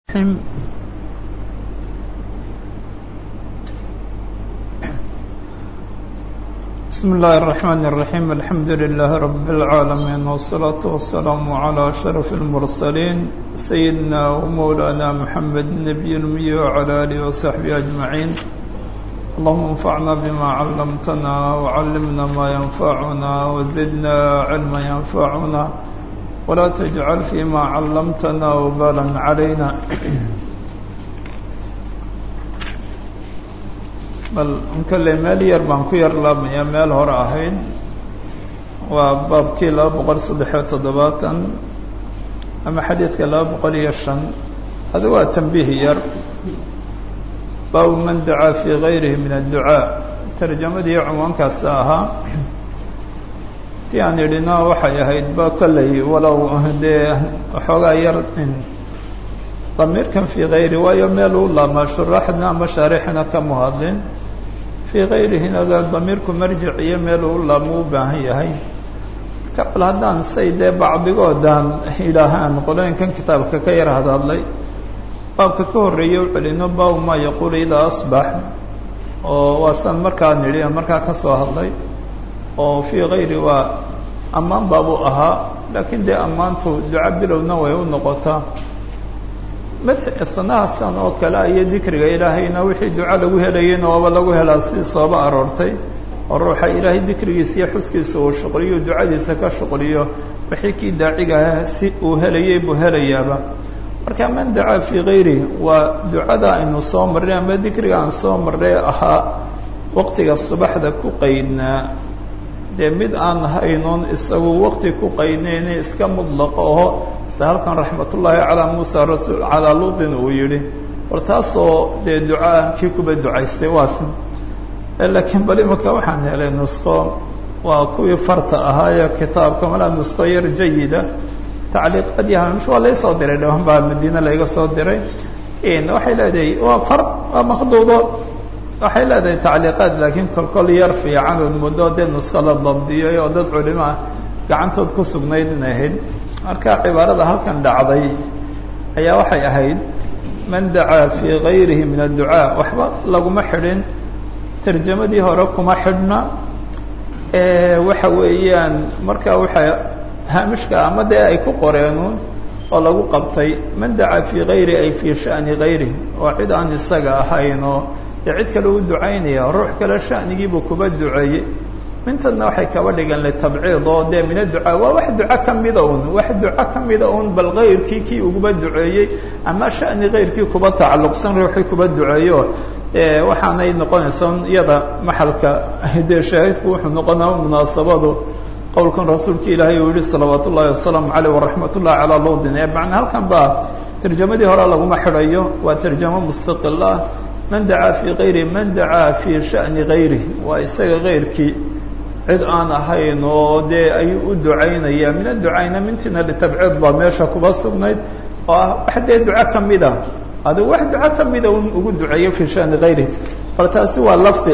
الرحيم بسم الله الرحمن الرحيم الحمد لله رب العالمين والصلاة والسلام على أشرف المرسلين سيدنا ومولانا محمد النبي الأمي وعلى آله وصحبه أجمعين اللهم انفعنا بما علمتنا وعلمنا ما ينفعنا وزدنا علما ينفعنا ولا تجعل فيما علمتنا وبالا علينا bal inkale meel yar baan ku yar laabmayaa meel hore ahayd waa baabkii laba boqol saddexiyo toddobaatan ama xadiidka laba boqol iyo shan adi waa tanbiih yar baabu man dacaa fii gayrihi min adducaa tarjamadii cunwaankaasi ahaa ti aan idhina waxay ahayd ba kolley walow dee waxoogaa yar damiirkan fii gayri waayo meel u laabmaa shuraaxdna ama shaarixna kama hadlin fii gayrihina damiirku marjic iyo meel u laabma u baahan yahay marka bal haddaan say dee bacdigoodaan idhaahaan qolooyinkan kitaabka ka yar hadadlay baabka ka horreeya u celino baabu maa yaquulu idaa asbax oo waa san markaa nidhi markaa ka soo hadlay oo fii gayri waa ammaan baabu ahaa laakiin dee ammaantu duca bilowna way u noqotaa madxisanahasan oo kale iyo dikriga ilaahayna wixii duco lagu helayeyna waaba lagu helaa si sooba aroortay oo ruuxa ilaahay dikrigiisa iyo xuskiisa uu shuqliyo ducadiisa ka shuqliyo wixii kii daacigaah si uu helayay buu helayaaba marka man dacaa fii gayri waa ducada aynu soo marnay ama dikriga aan soo marnay ahaa waqtiga subaxda ku qaydnaa dee mid aan haynoon isagu waqti ku qaydnayna iska mudlaqa oo halkan raxmat ullaahi calaa muusa rasuul calaa luutin uu yidhi war taasoo dee ducaa kii kuba ducaystay waasi laakiin bal imika waxaan helay nusqo waa kuwii farta ahaa ee kitaabka malaa nusqo yar jayida tacliiqadii hamish waa laysoo diray dhawan baa madiine layga soo diray waxay leedahay waa far waa maqduudo waxay leedahay tacliiqaad laakiin kolkol yar fiican ood muddo dee nusqo la dabdiyay oo dad culimo ah gacantood ku sugnayd inay ahayd marka cibaarada halkan dhacday ayaa waxay ahayd man dacaa fii gayrihi min adducaa waxba laguma xidhin tarjamadii hore kuma xidhna waxa weeyaan marka waxa haamishka ama dee ay ku qoreenuun oo lagu qabtay man dacaa fii gayri ay fii sha'ni gayri oo cid aan isaga ahayn oo dee cid kale u ducaynaya ruux kale sha'nigiibuu kuba duceeyey mintadna waxay kaba dhigeen litabciid oo dee min adducaa waa wax duco ka mida un wax duco ka mida un bal kayrkii kii uguba duceeyey ama sha'ni kayrkii kuba tacalluqsan ruuxii kuba duceeyo waxaanay noqonaysaa iyada maxalka dee shaahidku wuxuu noqonaa munaasabadu qowlkan rasuulka ilaahay uu yihi salawaat ullahi wasalaamu caleyh waraxmat ullahi calaa luudin ee macna halkan baa tarjamadii hore laguma xidhayo waa tarjamo mustaqil ah man dacaa fii gayri man dacaa fii sha'ni gayri waa isaga kayrkii cid aan ahayn oo dee ayuu u ducaynaya min adducayna mintina litabciid baa meesha kuba sugnayd oo ah wax dee duco ka mida adigu wax duco ka mida un ugu duceeyo fii shani gayri bal taasi waa lafdi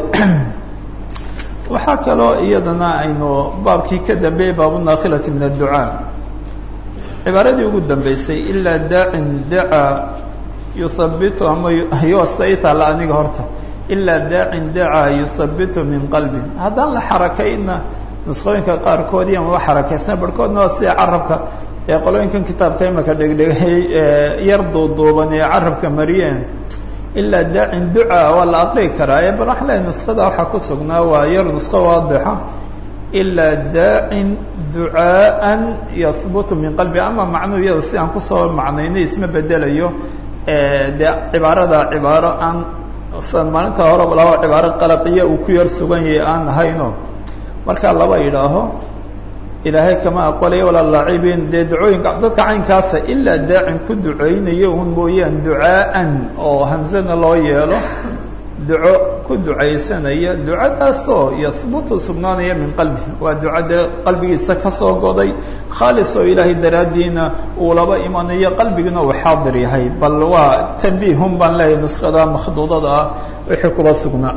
waxaa kaloo iyadana aynu baabkii ka dambeeyey baabunakhilati min adducaa cibaaradii ugu dambeysay ilaa daacin dacaa yuhabitu ama yoosta i taalla aniga horta ilaa daacin dacaa yuhabitu min qalbi haddaan la xarakayna nusqooyinka qaarkood iyo maba xarakaysna barhkoodna waa sida carabka ee qolooyinkan kitaabka imaka dhegdhegay yar duuduuban ee carabka mariyeen ilaa daacin ducaa waa la aqrii karaa ee bal waxaan lehay nusqada waxaa ku sugnaa waa yar nusqo waadixa ilaa daacin ducaaan yahbutu min qalbi ama macnuu iyada si aan kusoo macnaynay isma bedelayo dee cibaarada cibaaro aan maalinta horeba laba cibaaro qalaqiya uu ku yar sugan yahay aan ahayno markaa laba yidhaaho ilaahay kama aqbalaya walaa laacibiin dee ducooyinka dadka caynkaasa ilaa daacin ku ducaynayo un mooyaan ducaaan oo hamsana loo yeelo duco ku ducaysanaya ducadaasoo yahbutu sugnaanaya min qalbi waa duca dee qalbigiisa kasoo goday khaalis oo ilaahay daraaddiina uu laba imanayo qalbigina uu xaadir yahay bal waa tanbiihun baan leeyahay nuskhada makhduudada ah wixii kuba sugnaa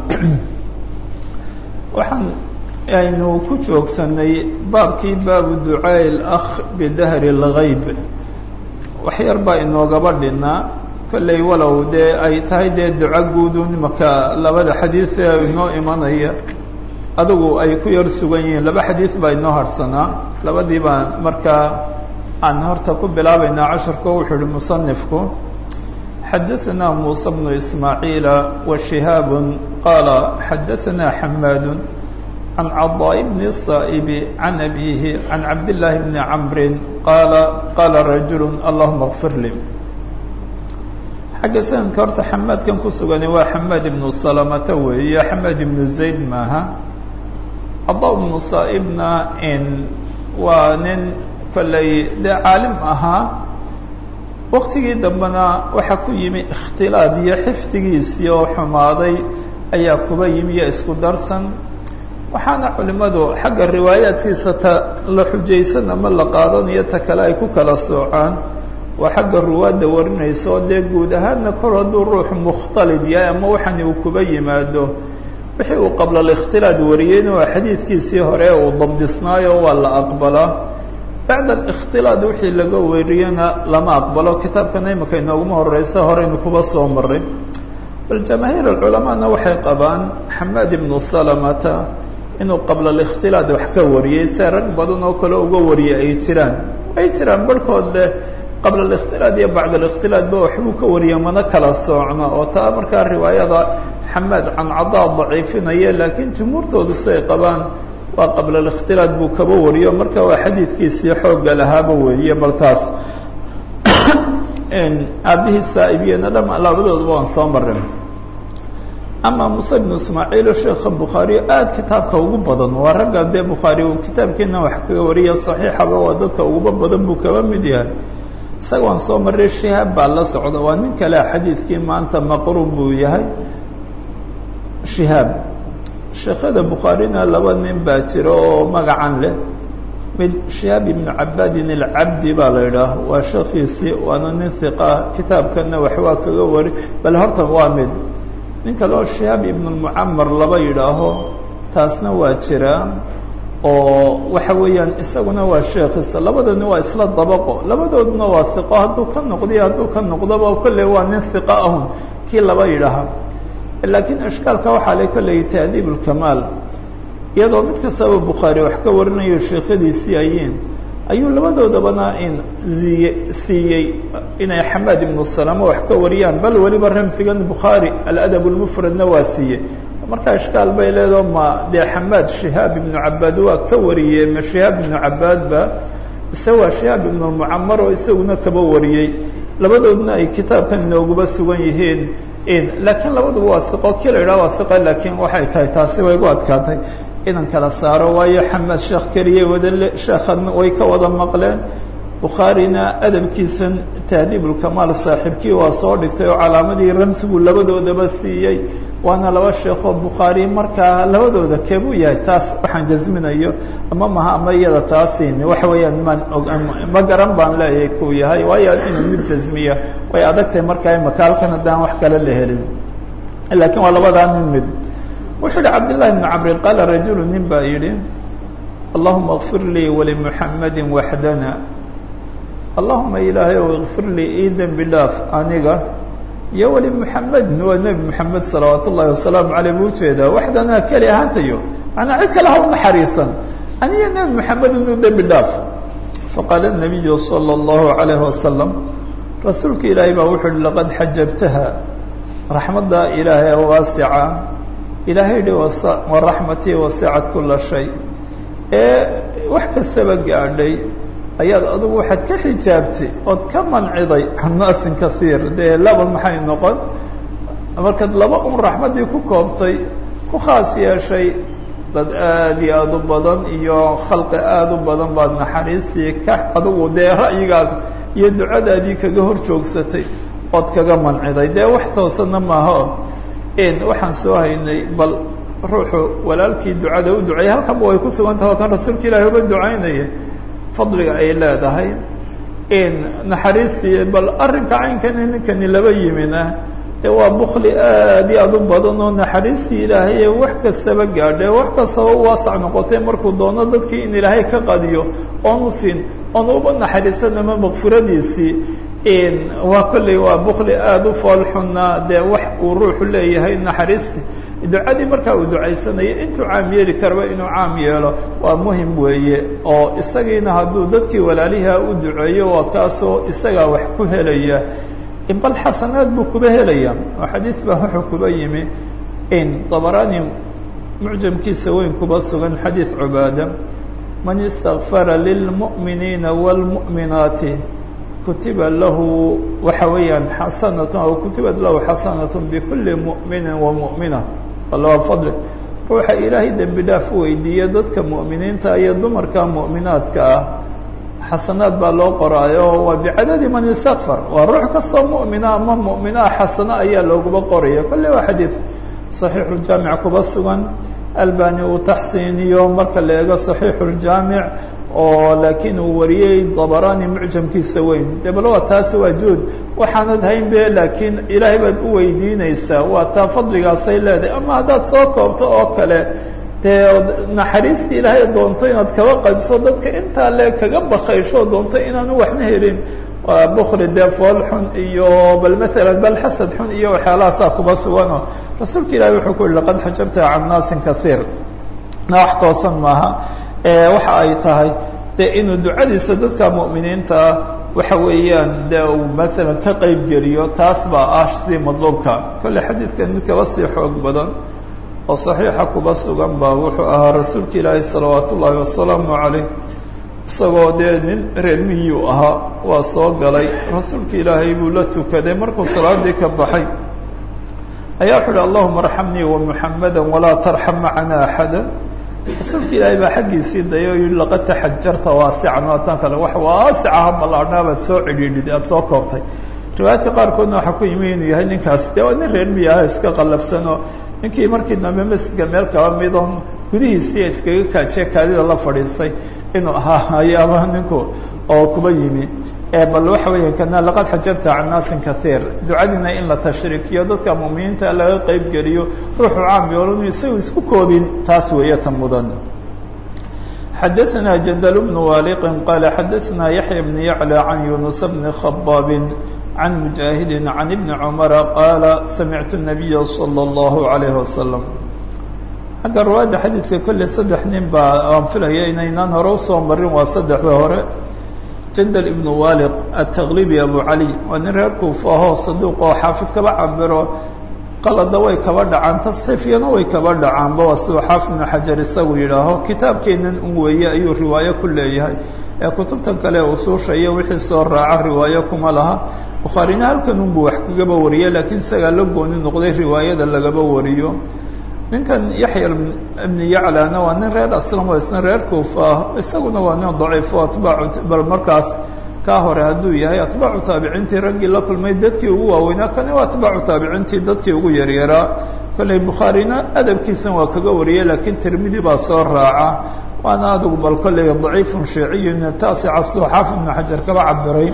waxaan aynu ku joogsanay baabkii baabu ducaai اlakh bidahri اlgayb wax yar baa inoogaba dhinaa kolley walow dee ay tahay dee duco guudun imaka labada xadiid ee inoo imanaya adigu ay ku yar sugan yihiin laba xadiid baa inoo harsanaa labadii baan markaa aan horta ku bilaabaynaa casharko wuxuu uhi musanifku xadaثna muسى بن إسmاعيiل وشhهاaب qال xadaثna حmاad عن cضاء بن الصائب عن أbيه عن cabd للh بن عمر qال qاla رaجuل اللهma اغفir lي xagga sanadka horta xamaadkan ku sugani waa xamaad ibnu salamata weeye xamaad ibnu zayd maaha cضاء بن صائبna waa nin kolley dee caalim ahaa waktigii dambena waxaa ku yimi ikhtilaad iyo xifdigiisii oo xumaaday ayaa kuba yimi iyo isku darsan waxaana culimmadu xagga riwaayaadkiisa ta la xujaysan ama la qaadanayo ta kale ay ku kala soocaan waa xagga ruwaadda warinaysa oo dee guud ahaanna kor hadduu ruux mukhtalid yahay ama waxani uu kuba yimaado wixii uu qabla alikhtilaad wariyeyna waa xadiidkiisii hore uu dabdisnaayo waa la aqbalaa bacd alikhtilaad wixii laga weriyana lama aqbalo kitaabkana imika inooguma horeysa horeynu kuba soo maray bal jamaahiir alculamaana waxay qabaan xamaad ibnu salamata inuu qabla alikhtilaad wax ka wariyey se rag badan oo kale uga wariyay ay jiraan ay jiraan barhkood leh qabla alikhtilaad iyo bacd alikhtilaad ba waxbuu ka wariya mana kala soocno oo taa markaa riwaayada xamaad can cadaa daciifinaya laakiin jumhuurtoodu siay qabaan waa qabla alikhtilaad buu kaba wariyo marka waa xadiidkiisii xoogga lahaaba weeye bal taas aabihii saa'ibiyena dham labadooduba waan soo marin ama muuse ibnu ismaaciilo sheekha bukhaariyo aada kitaabka ugu badan waa ragga dee bukhaari uu kitaabkeena wax kaga wariya saxiixaba waa dadka uguba badan buu kaba mid yahay isaga waan soo maray shihaab baa la socda waa nin kale xadiidkii maanta maqruub buu yahay shihaab sheekhada bukhaarina laba nin baa jira oo magacan leh mid shihaab ibnu cabaadin alcabdi baa la idhaah waa sheekhiisii waana nin hiqa kitaabkana wax waa kaga wari bal hortan waa mid nin kale oo shihaab ibnu lmucamar laba yidhaaho taasna waa jiraa oo waxa weeyaan isaguna waa sheekhiisa labadani waa isla dabaqo labadooduna waa hiqo hadduu ka noqdiyo hadduu ka noqdoba kolley waa nin hiqa ahun kii laba yidhaaha laakiin ishkaalka waxaa le kolley tahdiib ulkamaal iyadoo mid kastaba bukhaari wax ka warinayo sheekhadiisii ayiin ayuu labadoodabana in ziye siiyey inay xamaad ibnu salama wax ka wariyaan bal weliba ramsigan bukhaari aladab lmufradna waa siiyey markaa ishkaal bay leedaho ma dee xamaad shihaab ibnu cabaad waa ka wariyey ma shihaab ibnu cabaadba ise waa shihaab ibnu lmucamar oo isaguna kaba wariyey labadoodna ay kitaabkan inooguba sugan yihiin laakiin labaduba waa iqo kii la yidhaha waa iqa laakiin waxay tahay taasi way gu adkaatay inan kala saaro waayo xamaad sheekh keliyay wadale sheekhan way ka wada maqleen bukhaarina adabkiisan tahdiibulkamaal saaxiibkii waa soo dhigtay oo calaamadii ramsigu labadoodaba siiyey waana laba sheekoo bukhaari markaa labadooda keebuu yahay taas waxaan jasminayo ama maha ama iyada taasin waxa weeyaan maan og ma garan baan leeyahay kuu yahay waayo inuu mid jasmiya way adagtahay markaa imaka halkan haddaan wax kale la helin laakiin waa labadaa nin mid wuxuu yihi cabdillahi bnu camrin qaala rajulu nin baa yidhi allahuma اkfir lii walimuxamadi waxdana allahuma ilaahay ow ikfir lii ii dembi dhaaf aniga iyo weli muxamedin waa nebi moxamed salawaat ullahi wasalaamu aleyh buu ujeedaa waxdanaa keli ahaantayo manaa cid kale ha u naxariisan aniga nebi moxamed inuu dembi dhaaf faqaala nabiyu sala allahu alayhi wasalam rasuulka ilaahay baa wuxuu uhi laqad xajabtaha raxmadda ilaahay waasica ilaahay hi waraxmatii wasicat kula shay ee wax kastaba gaadhay ayaad adigu waxaad ka xijaabtay ood ka manciday can naasin kaiir dee laba maxay noqon markaad laba un raxmaddii ku koobtay ku khaas yeeshay dad aada iyo aada u badan iyo khalqi aada u badan baad naxariistii ka adigu dee ra'yigaaga iyo ducadaadii kaga hor joogsatay ood kaga manciday dee wax toosana maaho waxaan soo haynay bal ruuxu walaalkii ducada u duceeyay halkanba way ku sugan taha o kan rasuulka ilaahi uba ducaynaya fadliga ay leedahay naxariistii bal arrinka caynkani ninkani laba yimina dee waa bukli aad iyo aad u badan oo naxariistii ilaahay ee wax kastaba gaadhe wax kastaba u waasac noqotay markuu doono dadkii in ilaahay ka qadiyo oonu siin oonu uba naxariisan ama makfiradiisii waa kolley waa bukli aada u foolxuna dee wax uu ruuxu leeyahay naxariisti ducadii markaa uu ducaysanayo intuu caam yeeli karaba inuu caam yeelo waa muhim weeye oo isagiina hadduu dadkii walaaliha u duceeyo waa kaasoo isagaa wax ku helaya bal xasanaad buu kuba helaya oo xadiis baa wuxuu kuba yimi in dabaraani mucjamkiisa weyn kuba sugan xadiis cubaada man istakfara lilmu'miniina wاlmu'minaati kutiba lahu waxa weeyaan xasanat aw kutibat lahu xasanat bikuli mu'mini wamu'mina waa fadli ruuxa ilaahay dembi dhaaf weydiiya dadka mu'miniinta iyo dumarka mu'minaadka ah xasanaad baa loo qoraayo waa bicadadi man istakfar waa ruux kastoo mu'mina ama mu'minaa xasano ayaa looguba qoraya kolle waa xadiid saxiixuljaamic kuba sugan albani uu taxsiiniyo marka la eego saxiixuljaamic oo laakiin uu wariyey dabaraani mucjamkiisa weyn de bal waa taasi waa juud waxaanad hayn be laakiin ilaahay baad u weydiinaysaa waa taa fadligaasay leedahay ama haddaad soo koobto oo kale dee naxariistii ilaahay doonto inaad kaba qadiso dadka intaa le kaga bakaysho doonto inaanu waxna helin waa bukli dee fool xun iyo bal maalan bal xasad xun iyo waxyaalahaasaa kuba sugano rasuulka ilahi wuxuu ku yihi laqad xajabta can naasin kaiir na wax toosan maaha waxa ay tahay de inuu ducadiisa dadka mu'miniintaa waxa weeyaan de uu maalan ka qeyb geliyo taas baa ah sidii madluubka kolle xadiidkan mid kaba sii xoog badan oo saxiixa kuba sugan baa wuxuu ahaa rasuulka ilaahi salawaat ullaahi wasalaamu calayh isagoo dee nin reer miyuu ahaa waa soo galay rasuulka ilaahay buu la tukaday markuu salaadii ka baxay ayaa wuxu uhi allahuma arxamnii wamuxamada walaa tarxam macana axada rasuulka ilaahay baa xaggiisii daya o yihi laqad taxajarta waasican waa tan kale wax waasicaha ballaadhnaa baad soo cidhiidhid aada soo koobtay riwaayaadka qaarkoodna waxaa ku yimi inuu yahay ninkaas dee waa nin reer miya ah iska qallafsanoo ninkii markii dambe masjidka meel kaba midon gudihiisii iskaga kaajiye kaadida la fadhiistay inuu ahaa ayaaba ninku oo kuba yimi bal waxa weya kana laqad xajabta can naasin kaiir ducadiina in la tashriikiyo dadka mu'miniinta laga qeyb geliyo ruuxu caam yoolanu isagu isku koobin taas weeye ta mudan xadaثna jandl bn waliqin qala xadaثna yaحya bn yaclى can yunus bni khabaab can mujaahidi can ibni cumara qaala samictu الnabiya slى اllahu عalayh wasalam xagga riwaayadda xadiidka kolley saddex nin baa aan filaya inaynaan hore usoo marin waa saddexda hore jandal ibnu waliq ataqlibi abu cali waa nin reer kuufa ahoo saduuq oo xaafid kaba cabiro qalada way kaba dhacaan tasxiifyana way kaba dhacaanba waa siduu xaafid ibnu xajar isagu yidhaaho kitaabkeenan un weeye ayuu riwaayo ku leeyahay ee kutubtan kale usuusha iyo wixii soo raaca riwaayo kuma laha bukhaarina halkan unbuu wax kagaba wariye laakiin isagaa la gooni noqday riwaayada lagaba wariyo ninkan yaxya ibnu yaclana waa nin reer aslam oo isna reer kuufa ah isaguna waa nin daciifo atbaacu bal markaas kaa hore hadduu yahay atbaacu taabiciintii raggii la kulmay dadkii ugu waaweynaa kani waa atbaacu taabiciintii dadkii ugu yaryaraa kolley bukhaarina adabkiisan waa kaga wariyey laakiin tirmidi baa soo raaca waana adigu bal kolley daciifun shiiciyu min taasica siduu xaafid ibnu xajar kaba cabiray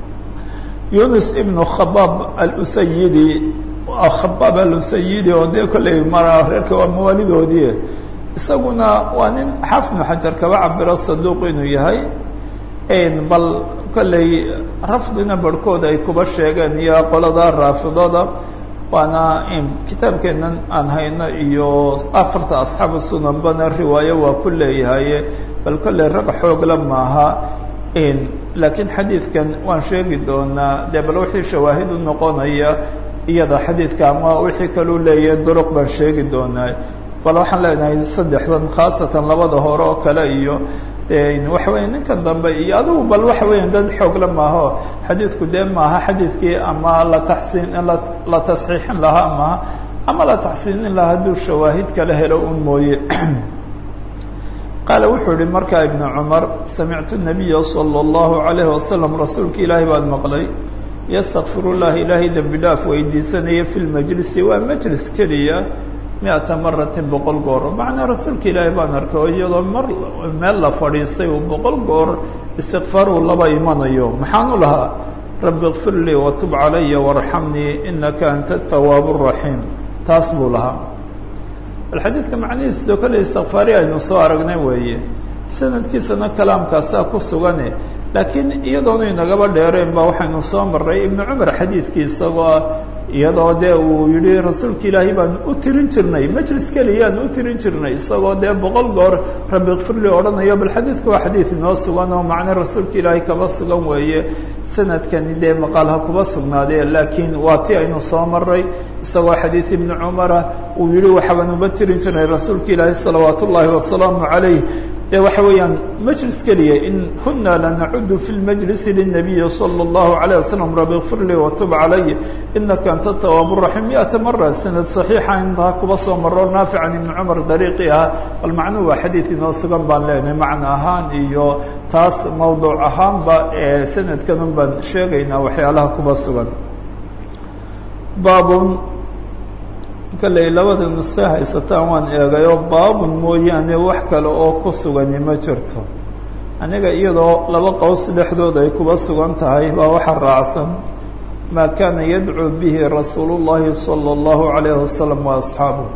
yunus ibnu khabaab alusayidi khabaab alusayidi oo dee kolley mara reerka waa mawaalidoodii isaguna waa nin xaafid ibnu xajar kaba cabiro saduuq inuu yahay bal kolley rafdina barhkood ay kuba sheegeen iyo qolada raafidada waana kitaabkeenan aan hayno iyo afarta asxaabu sunanbana riwaayo waa ku leeyahaye bal kolley rag xoogla maaha laakiin xadiidkan waan sheegi doonaa dee bal wixii shawaahid u noqonaya iyada xadiidka ama wixii kaluu leeyahay duruq baan sheegi doonaa bal waxaan leenahay saddexdan khaasatan labada hore oo kale iyo waxa weya ninkan dambe iyo adigu bal waxa weya dad xoogle maaho xadiidku dee maaha xadiidkii ama la taxsiin la tasxiixin lahaa maaha ama la taxsiinin lahaa hadduu shawaahid kala helo un mooye qaala wuxuu yihi markaa ibnu cumar samictu nabiya salى اllahu alayhi wasalam rasuulka ilaahi baan maqlay yastakfiru llahi ilaahay dembi dhaaf weydiisanaya fi lmajlisi waa majlis keliya mi-ata maratin boqol goor macnaa rasuulka ilaahi baan arkay oo iyadoo mar meel la fadhiistay uu boqol goor istikfaar uu laba imanayo maxaan u lahaa rabbi kfir lii watub calaya warxamnii inaka anta atawaab raxiim taas buu lahaa bal xadiidka macnihiis doo kale istikfaari aynu soo aragnay weeye sanadkiisana kalaamkaasaa ku sugane laakiin iyadoonu inagaba dheereen ba waxaynu soo maray ibnu cumar xadiidkii isagoo iyadoo dee uu yihi rasuulka ilaahay baan u tirin jirnay majlis keliyaan u tirin jirnay isagoo dee boqol goor rabbi kfirli odhanayo bal xadiidku waa xadiid inoo sugan oo macne rasuulka ilaahay kaba sugan weeye sanadkani dee maqaal ha kuba sugnaadee laakiin waa ti aynu soo maray isagoo xadiid ibni cumara uu yihi waxbaan uba tirin jirnay rasuulka ilaahay salawaat ullaahi wasalaamu calayh de waxa weeyaan majlis keliya in kuna lanacudu fi lmajlisi lلnabiyi salى اllahu عalيه wasalam rabi kfir lii watub calay inaka anta tawaab raxim miata mara sanad صaxiixa intaa kuba soo maro naafican ibni cumar dariiqii ah bal macnuhu waa xadiid inoo sugan baan leenahay macna ahaan iyo taas mawduuc ahaanba ee sanadkan un baan sheegaynaa waxyaalaha kuba sugan baabun kalley labada nuske haysataan waan eegayoo baabun mooyaane wax kale oo ku sugani ma jirto aniga iyadoo laba qows dhexdood ay kuba sugan tahay baa waxa raacsan maa kaana yadcuu bihi rasuulu llahi sala allahu calayhi wasalam wa asxaabuh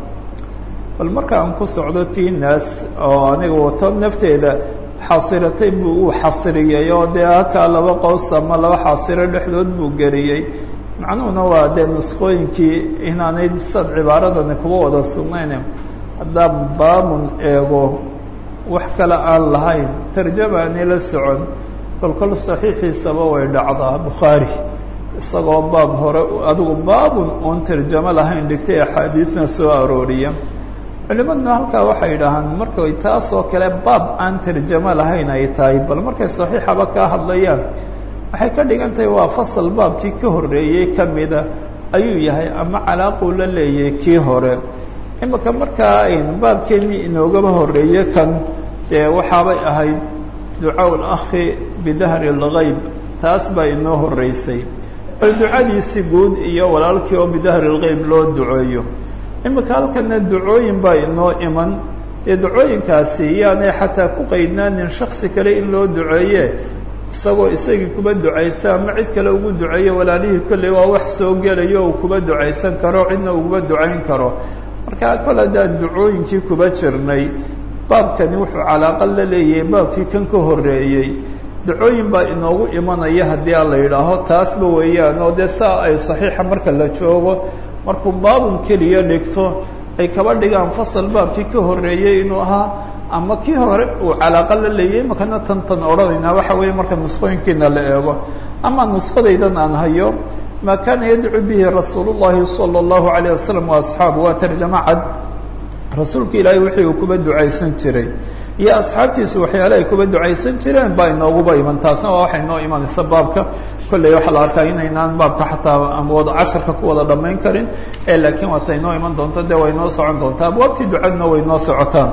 bal marka aan ku socdo tii naas oo aniga wato nafteeda xasiratay buu uu xasiriyey oo dee halkaa laba qows ama laba xasiro dhexdood buu geliyey macnuhuna waa dee nuskooyinkii inaanay sad cibaaradani kuba wada sugnayn haddaan baabun eego wax kale aan lahayn tarjamaani la socon kolkol saxiixiisaba way dhacdaa bukhaari isagoo baab hore adigu baabun oon tarjamo lahayn dhigtay axaadiidna soo arooriya culimaduna halkaa waxay yidhaahaan markay taasoo kale baab aan tarjamo lahayn ay tahay bal markay saxiixaba kaa hadlayaan waxay ka dhigan tahay waa fasal baabkii ka horreeyey ka mida ayuu yahay ama calaaquu la leeyahay kii hore imika markaa aynu baabkeennii inoogaba horreeye kan dee waxaabay ahayd ducaa lakhi bidahri اlgayb taas baa inoo horreysay bal ducadiisi guud iyo walaalkii oo bidahri اlgayb loo duceeyo imika halkana ducooyin baa inoo iman dee ducooyinkaasi yaanay xataa ku qaydnaanin shaksi kale in loo duceeye isagoo isagii kuba ducaysta ama cid kale ugu duceeyo walaalihii kolley waa wax soo gelayo uu kuba ducaysan karo cidna uguba ducayn karo marka kol haddaan ducooyinkii kuba jirnay baabkani wuxuu calaaqa la leeyahay baabkii kan ka horreeyey ducooyin baa inoogu imanaya haddii aan la yidhaaho taasba weeyaan oo dee saa ay saxiixa marka la joogo markuu baabun keliya dhigto ay kaba dhigaan fasal baabkii ka horreeyey inuu ahaa ama kii hore uu calaaqa la leeyay makana tan tan odhanaynaa waxa weeye marka nusqooyinkiina la eego ama nusqadaydan aan hayo maa kaana yadcuu bihi rasuulu llahi sala allahu alayh wasalam wa asxaabu waa tarjamo cad rasuulka ilaahay wixii uu kuba ducaysan jiray iyo asxaabtiisu waxyaale ay kuba ducaysan jireen baa inooguba iman taasna waa waxay inoo imanaysa baabka kolley waxaa la arkaa inaynaan baabka xataa ama wada casharka ku wada dhammayn karin ee laakiin waata inoo iman doonto dee way inoo socon doontaa abwaabtii ducadna way inoo socotaan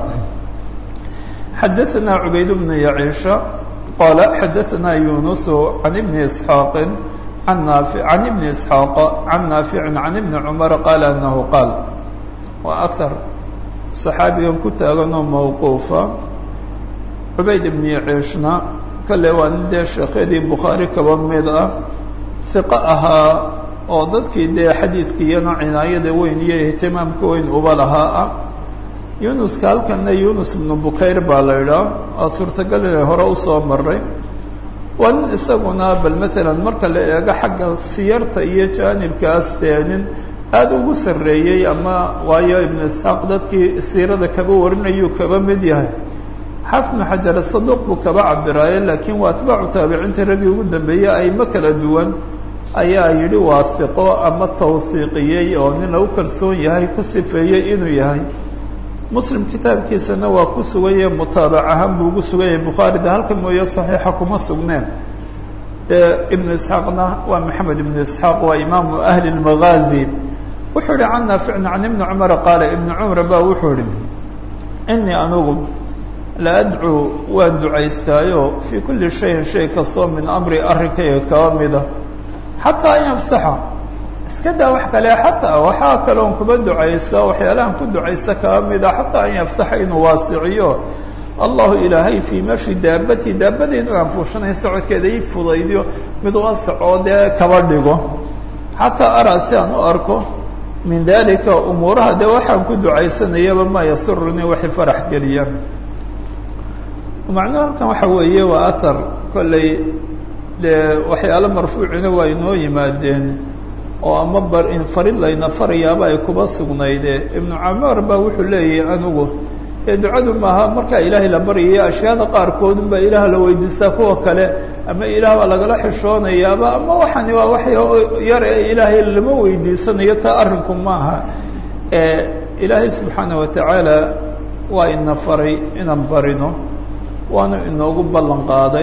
xadaثna cubayd bn yaciisha qala xadaثna yunus can ibni isxaaqi an naafi can ibni isxaaq can naaficin can ibni cumar qaala anahu qaal waa ahar صaxaabigan ku taaganoo mawquufa cubayd ibn yaciishna kale waa nin dee sheekhyadii bukhaari kaba mid ah hiqo ahaa oo dadkii dee xadiidkiiyana cinaayada weyn iyo ihtimaamka weyn uba lahaa ah yunuska halkana yunus ibnu bukayr baa la idhaa waa suurtagal inay hore usoo maray waa nin isaguna bal matalan marka la eego xagga siyarta iyo jaanibkaas dee nin aada ugu sarreeyey ama waayo ibnu isxaaq dadkii siirada kaba warinayuu kaba mid yahay xaafid ibnu xajar saduuq buu kaba cabiraaye laakiin waa atbaacu taabiciinta raggii ugu dambeeyey ayma kala duwan ayaa yidhi waa hiqo ama tawhiiqiyey oo nin lagu kalsoon yahay ku sifeeyey inuu yahay muslim kitaabkiisana waa ku sugan yahay mutaabac ahaan buu ugu sugan yahay bukhaarida halkan mooye saxiixa kuma sugneen ibnu isxaaqna waa maxamed ibnu isxaaq waa imaamu ahli lmagaazi wuxuu ihi can naaficin can ibni cumara qaala ibni cumar ba wuxuu ihi inii anugu la adcuu waan ducaystaayo fii kulli shayin shay kastoo min amri arrinkayga kaba mida xataa an yafsaxa iska daa wax kale xataa waxaa kaloon kuba ducaysa waxyaalahan ku ducaysa kaba mida xataa an yafsaxa inuu waasiciyo allahu ilaahay fii mashi daabati daabadeyda aan fuushanay socodkeeda ii fudaydiyo mid wasac oo dee kaba dhigo xataa araa si aan u arko min dalika umuuraha dee waxaan ku ducaysanayaba maa yasurunii waxay farax geliyaan macnuhu halkan waxa weeye waa ahar kolley dee waxyaalo marfuucina waa inoo yimaadeen oo ama bar in farid layna farayaaba ay kuba sugnayde ibnu camaar baa wuxuu leeyahay anigu ee ducadu maaha markaa ilaahay la baryayo ashyaada qaarkoodun baa ilaah la weydiistaa kuwa kale ama ilaah baa lagala xishoonayaaba ama waxani waa wax yar ee ilaahay lama weydiisanayo taa arrinku maaha ilaahay subxaana watacaala waa ina faray inaan barino waanu inoogu ballan qaaday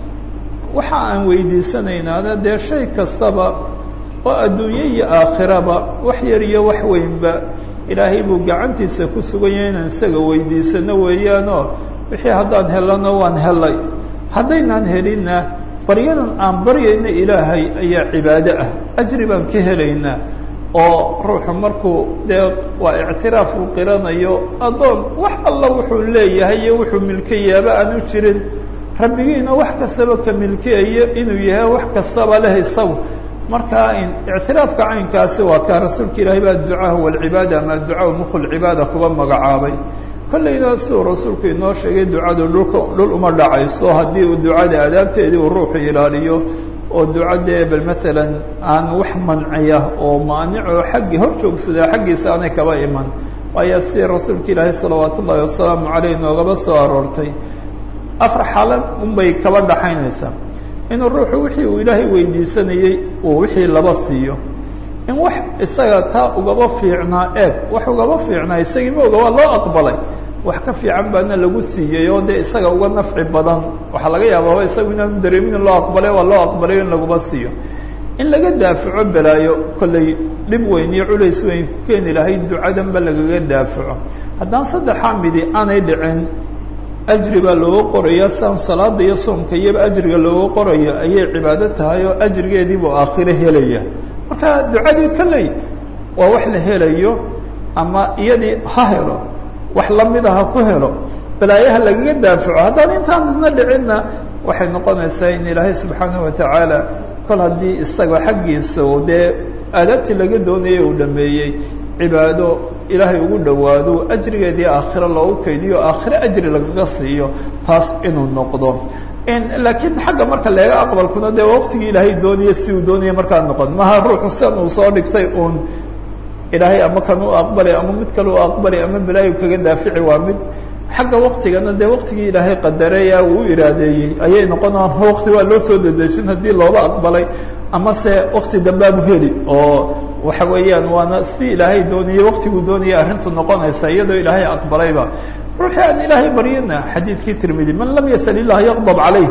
waxa aan weydiisanaynaana dee shay kastaba oo adduunye iyo aakhiraba wax yar iyo wax weynba ilaahay buu gacantiisa ku suganya inaan isaga weydiisano weeyaanoo wixii haddaan helano waan helay haddaynaan helinna baryadan aan baryayna ilaahay ayaa cibaado ah ajri baan ka helaynaa oo ruuxu markuu dee waa ictiraaf uu qiranayo addoon wax alla wuxuu leeyahay iyo wuxuu milkayaaba aanu jirin rabbigiina wax kastaba ka milkiyayo inuu yahay wax kastaba leh isagu markaa ictiraafka caynkaasi waa kaa rasuulka ilaahay baa adducaa huwa alcibaada ama adducaa mukhu lcibaada kuba magacaabay kollayna siduu rasuulku inoo sheegay ducadu dhulka dhul uma dhacayso haddii uu ducada adaabteedii uu ruuxu ilaaliyo oo ducadee bal maalan aan wax manciya oo maanicoo xaggii hor joogsadaa xaggiisa aanay kaba iman waayo sidii rasuulka ilaahay salawaat ullaahi wasalaamu caleyh noogaba soo aroortay afar xaalan unbay kaba dhaxaynaysaa inuu ruuxu wixii uu ilaahay weydiisanayey uu wixii laba siiyo in wax isaga taa ugaba fiicnaa eeg wax ugaba fiicnaa isagii maoga waa loo aqbalay wax ka fiican baana lagu siiyey oo dee isaga uga nafci badan waxaa laga yaabaa isagu inaanu dareemin in loo aqbalay waa loo aqbalay in laguba siiyo in laga daafaco balaayo kollay dhib weyn iyo culays weyn ku keeni lahayd ducadanba lagaga daafaco haddaan saddexaa midi aanay dhicin ajri baa looga qoraya siaan salaada iyo soomka iyaba ajriga looga qorayo ayay cibaado tahay oo ajrigeediibuu aakhiro helaya marka ducadii kolley waa wax la helayo ama iyadii ha helo wax lamida ha ku helo balaayaha lagaga daafaco haddaan intaan isna dhicinna waxay noqonaysaa in ilaahay subxaanahu watacaala kol haddii isaga xaggiisa oo dee aadaabtii laga doonayay uu dhameeyey cibaado ilaahay ugu dhowaado ajrigeedii aakhiro loogu kaydiyo aakhiro ajri lagaga siiyo taas inuu noqdo laakiin xagga marka leega aqbalkuna dee waqtigii ilaahay doonaya si uu doonaya markaa noqon maha ruuxu sidan uu soo dhigtay uun ilaahay ama kan u aqbalay ama mid kale u aqbalay ama balaayu kaga daafici waa mid xagga waktigana dee waktigii ilaahay qadareeya uu u iraadeeyey ayay noqonaan wakti waa loo soo dedejin haddii looba aqbalay ama se wakti dambaabu heli oo waxa weeyaan waana sidii ilaahay doonayey waktiguu doonayay arrintu noqonaysa iyadoo ilaahay aqbalayba ruuxii aan ilaahay baryina xadiidkii tirmidi man lam yasal ilah yaqdab calayh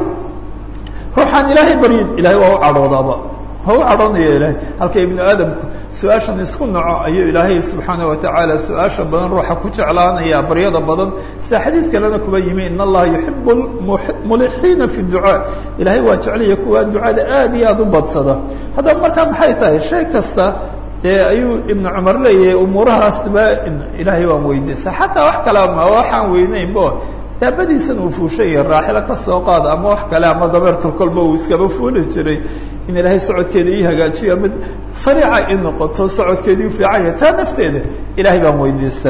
ruuxaan ilaahay baryin ilahay waa u cadhoodaaba waa u cadhoonaya ilahay halka ibnu aadamku su-aashan isku naco ayuu ilaahay subxaana watacaala su-aasha badan ruuxa ku jeclaanaya baryada badan sida xadiid kalena kuba yimi in allaha yuxibu mulixiina fi ducaa ilahay waa jeclaya kuwa ducada aad iyo aada u badsada haddaba markaa maxay tahay shay kasta dee ayuu ibnu cumar leeyahay umuurahaasba ilaahay waan weydiisa xataa wax kale ma waxaan weyneynbo daabadiisan uu fuushanya raaxilo ka soo qaada ama wax kale ama dabeerka kolba uu iskaba fuuli jiray in ilaahay socodkeeda ii hagaajiyo mid sariica i noqoto socodkeedii ufiican yahay taa nafteeda ilaahay baan weydiista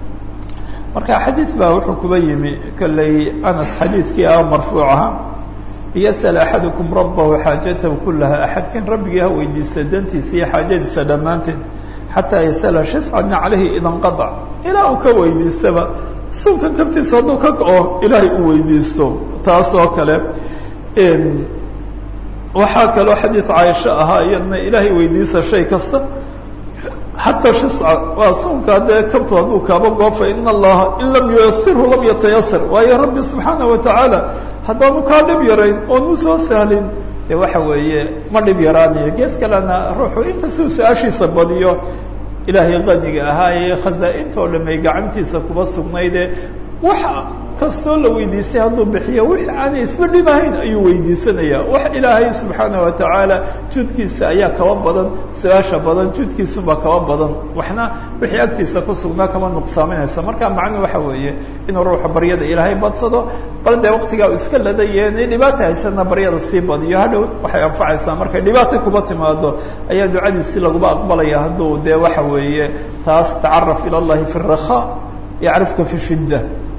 marka xadiid baa wuxuu kuba yimi kolley anas xadiidkii ah marfuuc aha yasal axadukum rabbahu xaajatahu kulaha axadkan rabbigii ha weydiista dantiisa iyo xaajadiisa dhammaanteed xataa yasala shiscana calayhi idanqadac ilaa uu ka weydiistaba sunka kabtiisa hadduu ka go-o ilaahay u weydiisto taas oo kale waxaa kaloo xadiid caaisho ahaa iyadna ilaahay weydiisa shay kasta xataa shisca waa sunka dee kabtu hadduu kaaba goofa in allaha in lam yuyasirhu lam yatayasar waayo rabbi subxaana watacaala haddaanu kaa dhib yarayn oonu soo sahlin de waxa weeye ma dhib yaraanayo gees kalena ruuxu inkastuu su-aashiisa badiyo ilaahay qaniga ahaa ee khasaa-inta oo dham ay gacantiisa kuba sugnayde wax kastoo la weydiistay hadduu bixiyo wix aanay isba dhibahayn ayuu weydiisanaya wax ilaahay subxaana watacaala judkiisa ayaa kaba badan su-aasha badan judkiisubaa kaba badan waxna wixii agtiisa ku sugnaa kama nuqsaaminayso marka macnu waxa weeye inuu ruuxa baryada ilaahay badsado bal dee waktigaa uu iska ladayeen dhibaata haysana baryada sii badiyo hadhow waxay anfacaysaa markay dhibaata kuba timaado ayaa ducadiisi laguba aqbalaya hadduu dee waxa weeye taas tacaraf ila llahi fi rakha yacrifka fi shidda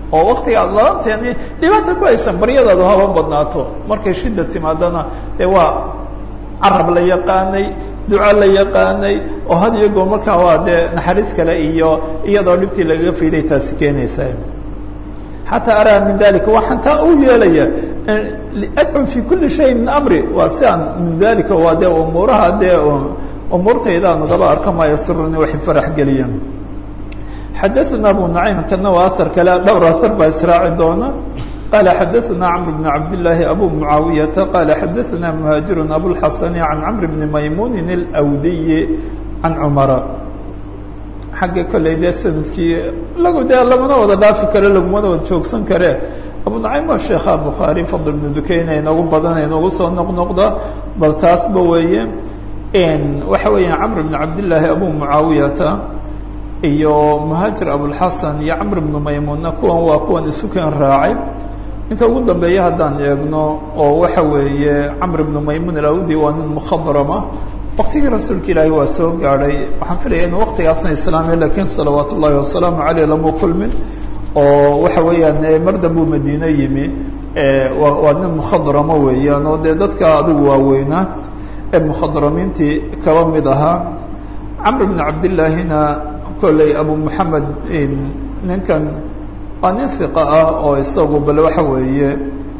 oo waktiga aad lalanteeni dhibaata ku haysan baryadaadu haba badnaato markay shida timaadana dee waa carab la yaqaanay duco la yaqaanay oo had iyo goor markaa waa dee naxariis kale iyo iyadoo dhibtii lagaga fiiday taasi keenaysa xataa araa min dalika waxaan taa u yeelaya adcu fi kuli shay min amri waa si aan min dalika waa dee umuuraha dee umuurtayda aan ugaba arka ma yasuruni waxay farax geliyaan xadaثna abu naciim kana waa asar kale dhowr asar baa israaci doona qala xadaثna cmr bn cabd لlahi abu mucaawiyata qala xadaثna muhaajiru abulxasani can cmr bni maymunin اlأwdiyi can cumara xagga kolley dee sanadkii lagu dee lamana wada dhaafi kare lagumana wada joogsan kare abu naciim waa sheekha bukhaari fadl bnu dukeyna inoogu badan inoogu soo noqnoqda bal taasba weeye waxa weeya camr bn cabdillaahi abu mucaawiyata iyo muhaajir abulxasan iyo camr bnu maymuunna kuwan waa kuwan isu keen raacay ninka ugu dambeeya haddaan eegno oo waxa weeye camr bnu maymuun alawdi waa nin mukhadrama waktigii rasuulka ilaahi waa soo gaadhay waxaan filaya inu waktigaasna islaamiya lakiin salawaat ullahi wasalaamu caleyh lama kulmin oo waxa weeyaan mar dambuu madiine yimi waa nin mukhadramo weeyaan oo dee dadka adigu waaweynaa ee mukhadramiintii kaba mid ahaa camr bn cabdillaahina kolley abu moxamed ninkan waa nin hiqa ah oo isagu bal waxa weeye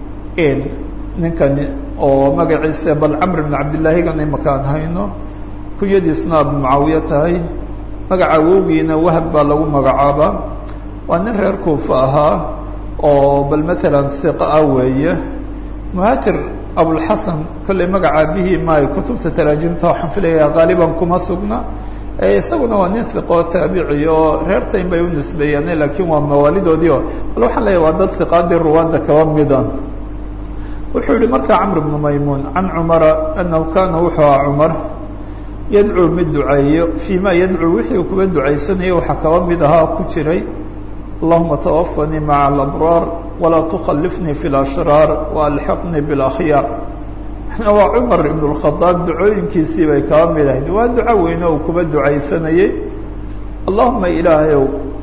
ninkani oo magaciisa bal camr bn cabdillaahigan imakaan hayno kunyadiisna abu mucaawiya tahay magaca awowgiina wahab baa lagu magacaabaa waa nin reer kuufa ahaa oo bal matalan hiqa ah weeye muhaajir abulxasan kolley magaca bihii maay kutubta taraajimta waxaan filayaa qaaliban kuma sugna isaguna waa nin hiqoo taabici oo reer tayn bay u nisbeeyeen laakiin waa mawaalidoodii o bal waxaan leeyahy waa dad hiqaadii ruwaanda kaba mida wuxuu yihi markaa camr bnu maymuun can cumara anahu kaana wuxuu aha cumar yadcuu mid duceeyo fii ma yadcuu wixii kuba ducaysanaya waxaa kaba mid ahaa ku jiray allahuma tawafanii maca alabraar walaa tukhallifnii fi lashraar waalxiqnii biاlakhyaar waa cumar ibn اkhadaab ducooyinkiisii bay kaba mid ahayd waa duco weyne uu kuba ducaysanayey allahuma ilaahayow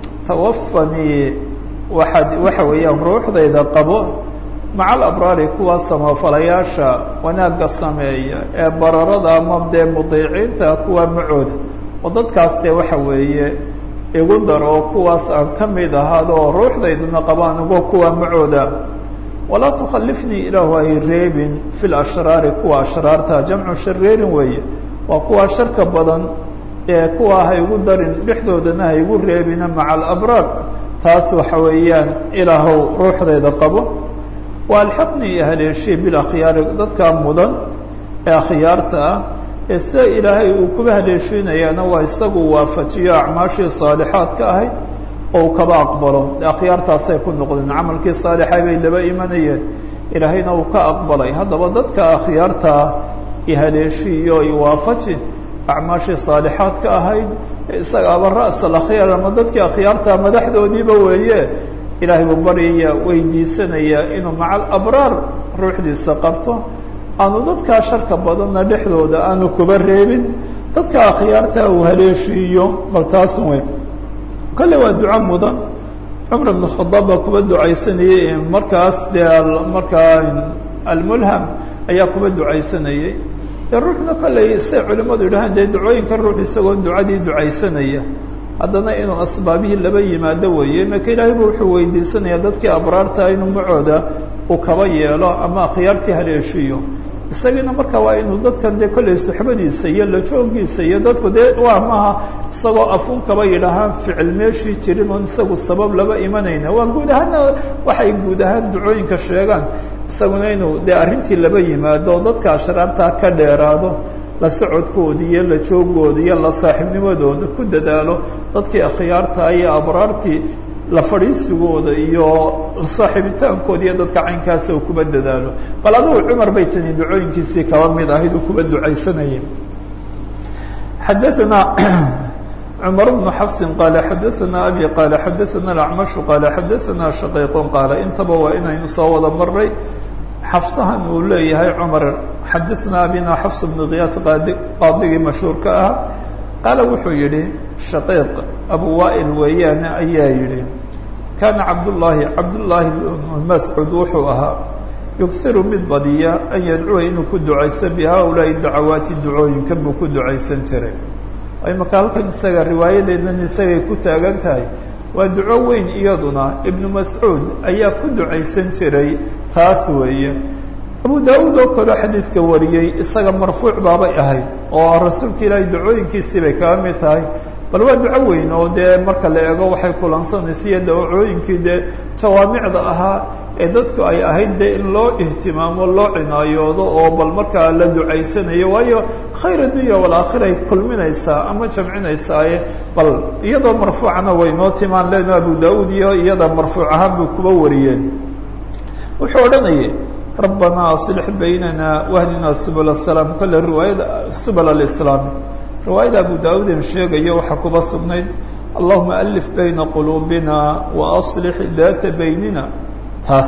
tawafanii waxaad waxa weeyaan ruuxdayda qabo maca alabraari kuwa samafalayaasha wanaagga sameeya ee bararada ama dee mudiiciinta kuwa macooda oo dadkaas dee waxa weeye igu dar oo kuwaas aan ka mid ahaado oo ruuxdaydana qabaan ugo kuwa macooda walaa tukhallifnii ilaahu ay reebin fi lashraari kuwa ashraarta jamcu shareerin weeye waa kuwa sharka badan ee kuwa haygu darin dhexdoodana haygu reebina maca alabraar taas waxa weeyaan ilaahow ruuxdayda qabo waalxiqnii iyo haleeshii bilakhyaari dadkaa mudan ee akhyaarta ah ee sida ilaahay uu kuba haleeshiinayaana waa isagu waafajiyo acmaashii saalixaadka ahayd oo uu kaba aqbalo akhyaartaasay ku noqdeen camalkii saalixay bay laba imanayeen ilaahayna uu ka aqbalay haddaba dadka akhyaartaa ihaleeshiiyo iwaafaji acmaashii saalixaadka ahayd isagaaba ra'sa akhyaar ama dadkii akhyaartaa madaxdoodiiba weeye ilaahay buu baryaya weydiisanaya inuu maca alabraar ruuxdiisa qabto aanu dadkaa sharka badanna dhexdooda aanu kuba reebin dadka akhyaartaa uu haleeshiiyo bal taas wey kolle waa duco mudan cumar ibn khadaab baa kuba ducaysanayey markaas dee markaa almulham ayaa kuba ducaysanayey dee ruuxna kolley say culimmadu yidhahaan dee ducooyinka ruux isagoo ducadii ducaysanaya haddana inuu asbaabihii laba yimaado weeye imaka ilaahay bu wuxuu weydiisanaya dadkii abraarta inuu macooda uu kaba yeelo ama akhyaartii haleeshiyo isagiina marka waa inuu dadkan dee kolley suxbadiisa iyo lajoogiisa iyo dadku dee waa maaha isagoo afuun kaba yidhaahaan ficil meeshii jirin oon isagu sabab laba imanayna waa guud ahaanna waxay guud ahaan ducooyinka sheegaan isaguna inuu dee arrintii laba yimaado dadka ashraartaa ka dheeraado la socodkooda iyo la joogooda iyo la saaxiibnimadooda ku dadaalo dadkii akhyaarta iyo abraartii la fadhiisigooda iyo saaxiibitaankooda iyo dadka caynkaasa uu kuba dadaalo bal adigu cumar bay tani ducooyinkiisii kaba mid ahayd uu kuba ducaysanayay xadaثna cmar bnu xafsi qaala xadaثna abi qaala xadaثna acmashu qaala xadaثna shaqiiq qaala intaba waa inaynu soo wada maray xafsahan uu leeyahay cumar xadaثna abina xafs bn kiyaas qaadigii mashhuurka ah qaala wuxuu yihi shaqiiq abu waail weeyaane ayaa yihi kaana cabdullaahi cabdullaahi mascuud wuxuu ahaa yughiru mid badiya an yadcuwa inuu ku ducaysto bi haaulaai dacawaati ducooyinkan buu ku ducaysan jiray imaka halkan isaga riwaayadeednan isagay ku taagan tahay waa duco weyn iyaduna ibnu mascuud ayaa ku ducaysan jiray taas weeye abu daawuud oo kaleo xadiidka wariyey isaga marfuuc baabay ahayd oo rasuulka ilaahay ducooyinkiisii bay kaga mid tahay bal waa duco weyn oo dee marka la eego waxay kulansanaysa iyo dawacooyinkii dee jawaamicda ahaa ee dadku ay ahayd dee in loo ihtimaamo loo cinaayoodo oo bal markaa la ducaysanayo waayo khayr addunya walaakhira ay kulminaysaa ama jamcinaysaaye bal iyadoo marfuucana way noo timaan leno abu daawuud iyo iyada marfuuc ahaan buu kuba wariyeen wuxuu odhanayay rabbanaa aslix baynana wahdina subul asalaam kole riwaayada subul alislaam riwaayada abu daawuuden sheegayo waxaa kuba sugnayd allahuma alif bayna quluubina wa aslix daata baynina taas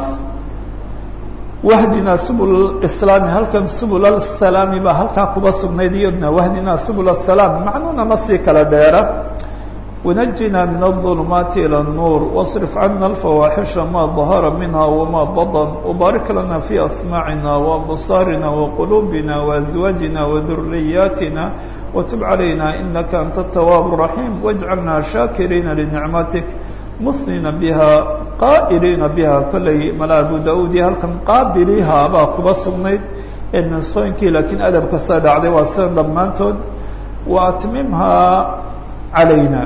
wahdinaa subul islaami halkan subul asalaami baa halkaa kuba sugnayd iyadna wahdinaa subul asalaam macnuuna ma sii kala dheera ونجنا من الظلمات إلى النور واصرف عنا الفواحش ما ظهر منها وما بطن وبارك لنا في أسماعنا وأبصارنا وقلوبنا وأزواجنا وذرياتنا وتب علينا إنك أنت التواب الرحيم واجعلنا شاكرين لنعمتك مثنين بها قائلين بها كل ملا أبو داود هل كان قابليها أبا كبصمنيد إن نسخوينكي لكن أدب كساد عدي واسان لمانتود وأتممها علينا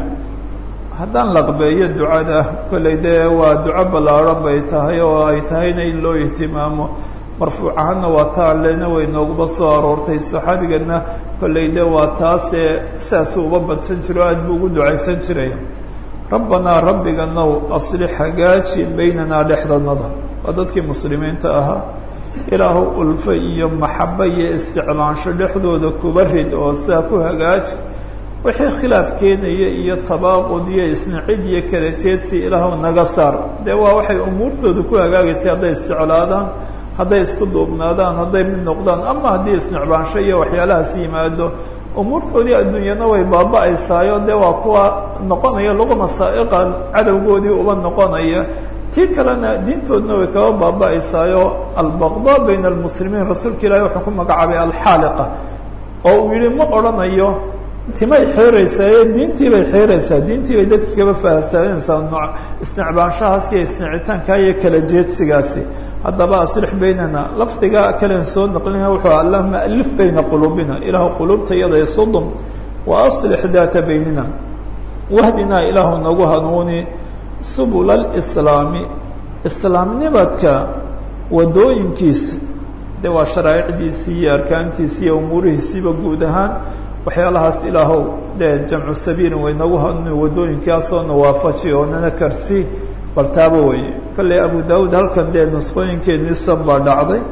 haddaan laqbeeyo ducada kollay dee waa duco ballaaran bay tahay oo ay tahayna in loo ihtimaamo marfuuc ahaanna waa taan lena way nooguba soo aroortay saxaabigana kollay dee waa taasee saasuu uba badsan jiro aad buu ugu ducaysan jiray rabbanaa rabbiganow aslix hagaaji baynanaa dhexdanada waa dadkii muslimiinta ahaa ilaahu ulfo iyo maxabo iyo isticlaansho dhexdooda kuba rid oo sidaa ku hagaaji wixii khilaaf keenaya iyo tabaaqud iyo isnacid iyo kala jeedsi ilaahu naga saar dee waa waxay umuurtooda ku hagaagaysay hadday isjeclaadaan hadday isku duubnaadaan hadday mid noqdaan ama haddii isnicbaansho iyo waxyaalahaas yimaado umuurtoodii adduunyana way baaba-aysaayo dee waa kuwa noqonaya luqma saa'iqan cadowgoodii uba noqonaya tii kalena diintoodna way kaga baaba-aysaayo albaqdaa bayna almuslimiin rasuulka ilaahi wuxuu ku magacaabay alxaaliqa oo uu yihi ma odhanayo timay xeeraysaa diintii bay xeeraysaa diintii bay dadki kaba fahasaanaysaa nooc isnicbaanshahaas iyo isnicitaanka iyo kala jeedsigaasi haddaba aslix baynana lafdiga kalen soo naqlina wuxuu allahuma alif bayna quluubina ilaahu quluubta iyada isudum wa aslix daata baynina wahdinaa ilaahu nagu hanuuni subula alislaami islaamnimadka wadooyinkiisa de waa sharaa'icdiisii iyo arkaantiisi iyo umuurihiisiiba guud ahaan waxyaalahaas ilaahow dee jamcu sabiilin way nagu hanuuni wadooyinkaasoo nawaafaji oo nana karsi bal taaba weye kolley abu daawuud halkan dee nusqooyinkeeniisan baa dhacday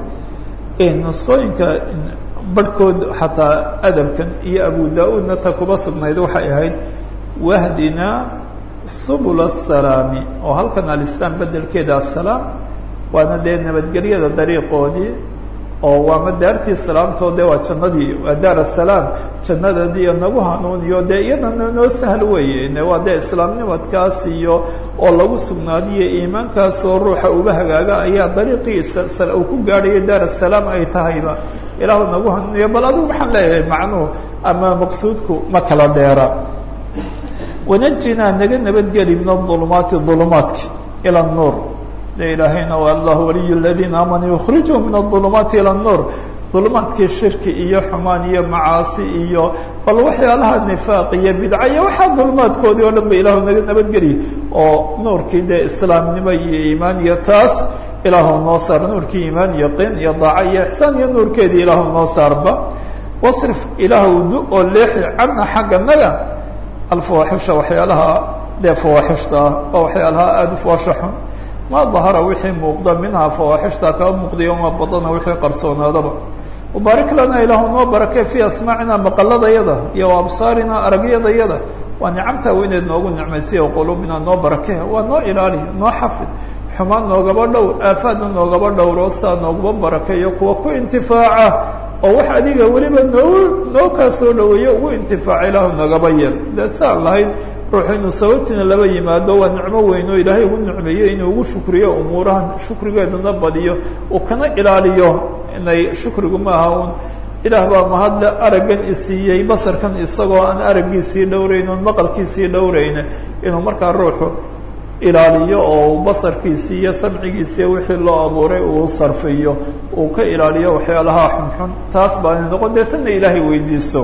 nusqooyinka barhkood xataa adabkan iyo abu daa-uudna ta kuba sugnayd waxay ahayd wahdinaa subul asalaami oo halkan alislaam bedelkeeda asalaam waana dee nabadgelyada dariiqoodii oo waama daartii salaamtoo de waa jannadii waa daar asalaam jannadadiiyo nagu hanuuniyo dee iyadana noo sahl weeye waa dee islaamnimadkaas iyo oo lagu sugnaadiyo iimaankaas oo ruuxa uba hagaaga ayaa dariiqiisa uu ku gaadhayo daar asalaam ay tahayba ilaahu nagu hanuuniyo bal adigu waxaan leeyahay macnuhu ama maqsuudku ma kala dheera wanajinaa naga nabadgeli min aulumaati ulumaatki ila nuur de ilaahayna waa allah waliy ladiina aamanuu yukhrijuu min aulumaati ila nuur dulumaadkii shirki iyo xumaan iyo macaasi iyo bal waxyaalaha nifaaq iyo bidca iyo waxaa dulumaadkoodii oo dhan ba ilaahu naga nabadgeliy oo nuurkii dee islaamnimo iyo iimaan iyo taas ilaahu noo saar nuurkii iimaan iyo qin iyo daaca iyo ixsaan iyo nuurkeedii ilaahu noo saarba wasrif ilaahu du oo leexi cana xagga naga alfawaaxisha waxyaalaha dee fawaaxishta ah oo waxyaalaha aada u foosha xun ma dahara wixii muuqda minhaa fawaaxishta kaba muuqday oma badana wixii qarsoonaadaba wabaarik lana ilaahu noo barakee fii asmaacina maqaladayada iyo absaarina aragyadayada waa nicamtaa weyneed noogu nicmaysiya quluubina noo barakee waa noo ilaali noo xafid xumaan noogaba dhowr aafaadna noogaba dhowro saa noogaba barakeeyo kuwa ku intifaaca oo wax adiga weliba noo noo kaa soo dhaweeyo ugu intifaaca ilaahu nagaba yeel dee saan lahayd ruuxu inuu sababtiina laba yimaado waa nicmo weyn oo ilaahay ugu nicmeeyo inuu ugu shukriyo umuurahan shukrigeedana badiyo uu kana ilaaliyo inay shukrigu maaha un ilaah baa mahadle araggan isiiyey basarkan isagoo aan araggiisii dhowrayn oon maqalkiisii dhowrayna inuu markaa ruuxu ilaaliyo oo basarkiisii iyo samcigiisii wixii loo abuuray uu sarfiyo uu ka ilaaliyo waxyaalaha xunxun taas baa inay noqon dee tanna ilaahay weydiisto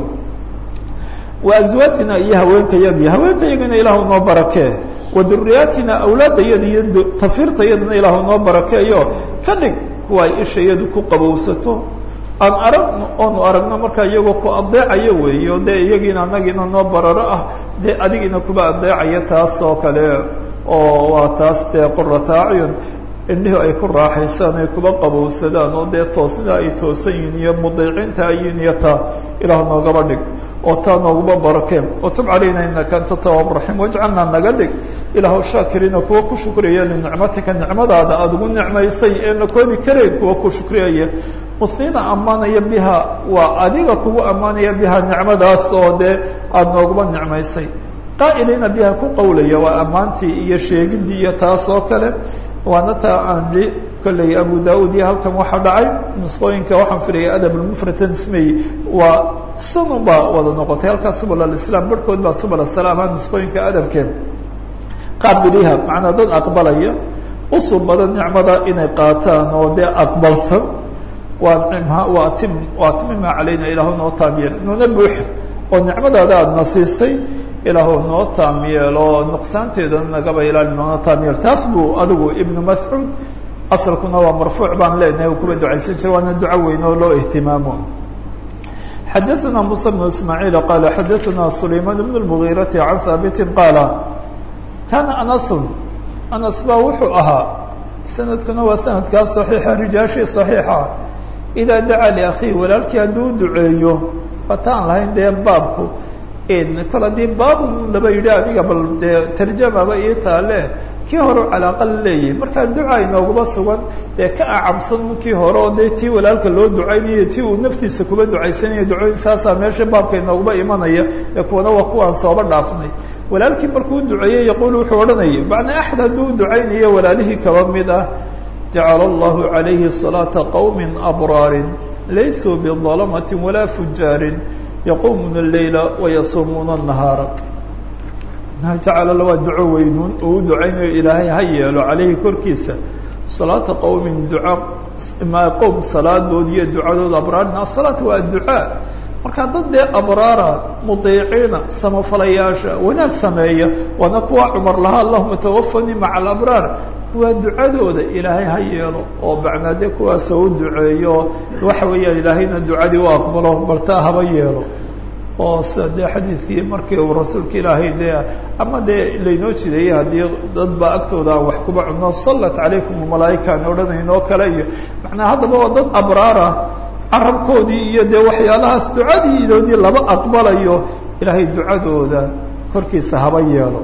wa azwaajina iyo haweenkayagii haweenkayagina ilaahu noo barakee wa duriyaatina awlaadayada iyo tafiirtayadana ilaahu noo barakeeyo ka dhig kuwa ay ishayadu ku qabowsato aan aragno oonu aragno markaa iyagoo ku adeecayo weeyo dee iyagiina anagiina noo bararo ah dee adigiina kuba adeecaya taas oo kale oo waa taas dee qurata acyun indhihu ay ku raaxaysaan ay kuba qabowsadaan oo dee toosnida ay toosan yihiin iyo mudiicinta ayin iyo taa ilaah noogaba dhig oo taa nooguma barakeen watub calayna inaka anta tawaab raxiim wajcalnaa naga dhig ilaahu shaakiriina kuwa ku shukriyaya linicmatika nicmadaada aada ugu nicmaysay ee na koobi karayn kuwa ku shukriyaya musniina ammaanaya biha waa adiga kugu ammaanaya biha nicmadaas oo dee aada nooguma nicmaysay qaa'iliina biha ku qawlaya waa ammaantii iyo sheegidii iyo taas oo kale waana taa aan li kolley abu da-ud iyo halkan waxaa dhacay nusqooyinka waxaan filaya adab lmufratan ismey waa sanun baa wada noqotay halkaas subul alislam barhkood baa subul asalaam ha nusqooyinka adabkeen qaabiliha macnaa dad aqbalaya usul badan nicmada inay qaataan oo dee aqbalsan waa nimha waa tim waa timima calayna ilaahu noo taamyeel nuna buux oo nicmadaada aadna siisay ilaahu noo taam yeelo nuqsaanteedana nagaba ilaali noona taam yeel taas buu adigu ibnu mascuud asalkuna waa marfuuc baan leenahay uu kuba ducaysan jira waana duco weyn oo loo ihtimaamo xadaثna muسى بن ismاعيل qala xadaثna سulayman بن المغيرaةi عan haabiti qaala kana anas anas ba wuxuu ahaa sanadkuna waa sanadkaa صaxiixa rijaashii صaxiixa idaa dacaa liakhihi walaalkii hadduu duceeyo wataan lahayn dee baabku kol haddii baabu laba yidhi aniga bal dee tarjamaba ii taale kii hore calaaqa la leeyahay markaa duca inooguma sugan dee ka acabsan kii hore oo dee tii walaalka loo ducaynayo tii uu naftiisa kuba ducaysanayo ducooyin saasaa meesha baabka inooguma imanaya dee kuwana waa kuwaan sooba dhaafnay walaalkii markuu duceeyey yaquul wuxuu odhanaya macnaa axad hadduu ducaynayo walaalihii kaba mid ah jacala allahu calayhi salaata qowmi abraarin laysuu bidalamati walaa fujaarin yaqumuna اleyla wayasuumuuna الnahaara jacala waa duco weynuun oo u ducaynayo ilaahay ha yeelo calayhi korkiisa salaata qowmin duca ma qowm salaadood iyo ducadood abraarin asalaat waa adducaa markaa dad dee abraara mudiiciina samafalayaasha wanaag sameeya waana kuwa cumar lahaa allahuma tawafanii maca alabraar kuwaa ducadooda ilaahay ha yeelo oo macnaa dee kuwaasoo u duceeyo waxa weeyaan ilaahayna ducadii u aqbalo baltaa haba yeelo oo sida dee xadiidkii markii uu rasuulka ilaahay dee ama dee laynoo jideeyey haddii dad baa agtooda aan wax kuba cunno sallat calaykum malaaika aan odhanaynoo kale iyo macnaa haddaba waa dad abraara carabkoodii iyo dee waxyaalahaas ducadii idoodii laba aqbalayo ilaahay ducadooda korkiisa haba yeelo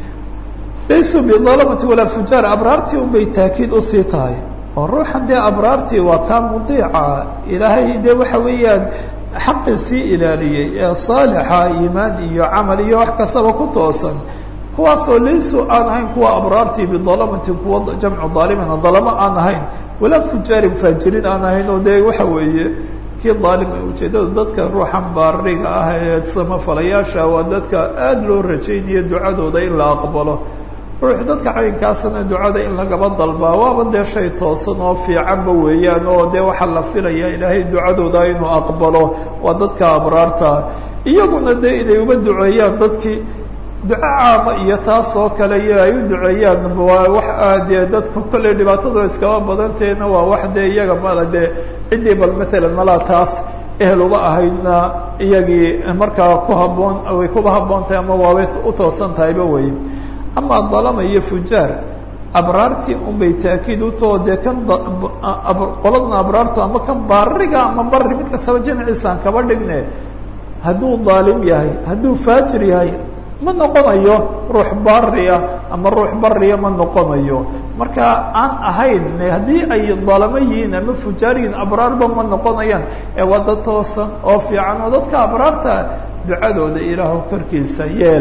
laysuu bidalamati walaa fujaar abraartii unbay taakiid usii tahay oo ruuxan dee abraartii waa kaa mudiica ilaahay dee waxa weeyaan xaqii sii ilaaliyey ee saalixa iimaan iyo camal iyo wax kastaba ku toosan kuwaasoo laysuu aan ahayn kuwa abraartii bidalamatin kuwa jamcu daalimina dalamo aan ahayn walaa fujaarin faajiriin aan ahayn oo dee waxa weeye kii daalim ujeedada dadka ruuxan baariga ah ee samafalayaasha waa dadka aada loo rajaynayo ducadooda in la aqbalo ruux dadka caynkaasana ducada in lagaba dalbaa waaba dee shay toosan oo fiicanba weeyaan oo dee waxaa la filaya ilaahay ducadooda inuu aqbalo waa dadka abraarta iyaguna dee inay uba duceeyaan dadkii duco caama iyo taas oo kale iyo ay u duceeyaan waa wax dee dadku kolley dhibaatadu iskaba badanteena waa wax dee iyaga mala dee ciddii bal maalan malaa taas ehel uba ahaydna iyagii markaa ku haboon way kuba habboon tahay ama waabay u toosan tahayba wey ama dalama iyo fujaar abraartii unbay taakiid utoo dee kan qoladan abraartu ama kan baariga ama bari mid kastaba jamciisaan kaba dhigne hadduu daalim yahay hadduu faajir yahay ma noqonayo ruux baria ama ruux bariya ma noqonayo marka aan ahayn haddii ay dalamo yihiin ama fujaar yihiin abraarba ma noqonayaan ee waa dad toosan oo fiican oo dadka abraarta ducadooda ilaahu korkiisa yeel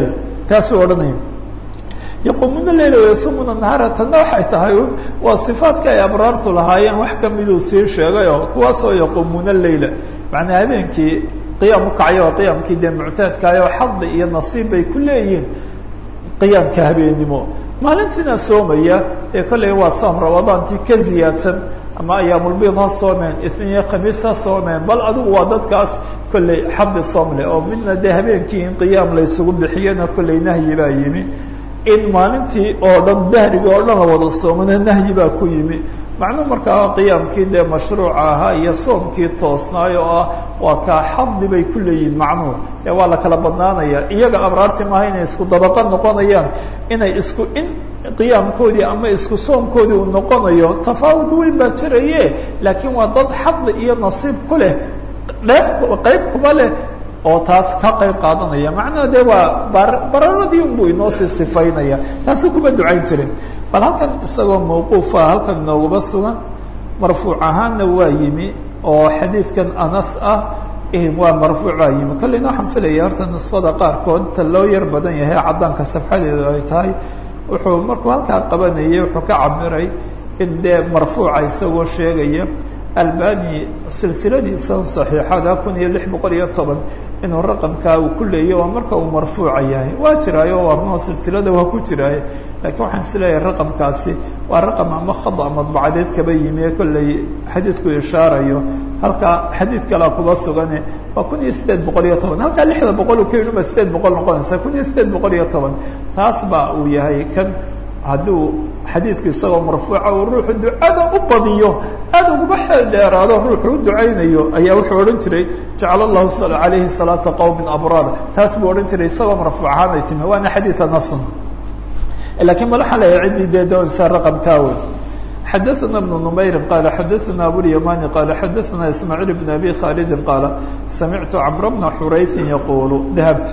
taasuu odhanaya yaquumuuna leyla wayasumuna nahaara tanna waxay tahay waa sifaadka ay abraartu lahaayeen wax kamiduu sii sheegay oo kuwaasoo yaquumuuna leyla macnaa habeenkii qiyaam ukacyo oo qiyaamkii dee muctaadkaayoo xadi iyo nasiib bay ku leeyihiin qiyaamka habeenimo maalintiina soomaya ee kolley waa soom ramadaantii ka ziyaadsan ama ayaamulbiid ha soomeen isniyo khamiis ha soomeen bal adigu waa dadkaas kolley xadi soom leh oo midna dee habeenkii in qiyaam laysugu bixiyana kolley nahyi baa yimi in maalintii oo dhan dahriga oo dhan la wada soomana nahyi baa ku yimi macnuu markaa qiyaamkii dee mashruuca ahaa iyo soomkii toosnaayo oo ah waa kaa xadi bay ku leeyihin macnuhu dee waa la kala badnaanaya iyaga abraarti maaha inay isku dabaqa noqonayaan inay isku in qiyaamkoodii ama isku soomkoodii uu noqonayo tafaawud weyn baa jiraye laakiin waa dad xadi iyo nasiib ku leh dheef qayb kuba leh oo taas ka qayb qaadanaya macnaha dee waa bararadii unbuu inoosii sifaynaya taasuu kuma ducayn jirin bal halkan isagoo mawquufa halkan noogaba sugan marfuuc ahaanna waa yimi oo xadiidkan anas ah waa marfuuc baa yimi kolleyna waxaan filaya horta nusfada qaarkood ta loo yar badan yahay caddaanka safxadeedu ay tahay wuxuu markuu halkaa qabanayay wuxuu ka cabiray in dee marfuuca isagoo sheegaya albani silsiladiisa saxiixada kun iyo lix boqol iyo toban inuu raqamkaa uu ku leeyahy waa marka uu marfuuca yahay waa jiraayo warnoo silsilada waa ku jiraaye lakiin waxaan isleeyahay raqamkaasi waa raqam ama khada madbacadeed kaba yimi ee kolley xadiidku ishaarayo halkaa xadiid kalea kuba sugane waa kun iyo sideed boqol iyo toban halkaa lixda boqol uu ka yidhi ba sideed boqol noqonaysa kun iyo sideed boqol iyo toban taas ba uu yahay kan hadduu xadiidku isagoo marfuuca uu ruuxu ducada u badiyo aada uguma xeel dheeraado ruuxu u ducaynayo ayaa wuxuu odhan jiray jacala allahu calayhi salaata qowmin abraar taas buu odhan jiray isagoo marfuuc ahaan ay timi waana xadiida nasun lakiin mal waxaa leeyahay ciddii dee doonaysaa raqamkaa wey xadaثana بن نmayri qala xadaثana abulyamani qala xadaثana ismaaعiil بn abi khalidi qaala samictu cmr bna xurayثi yaqulu dahabtu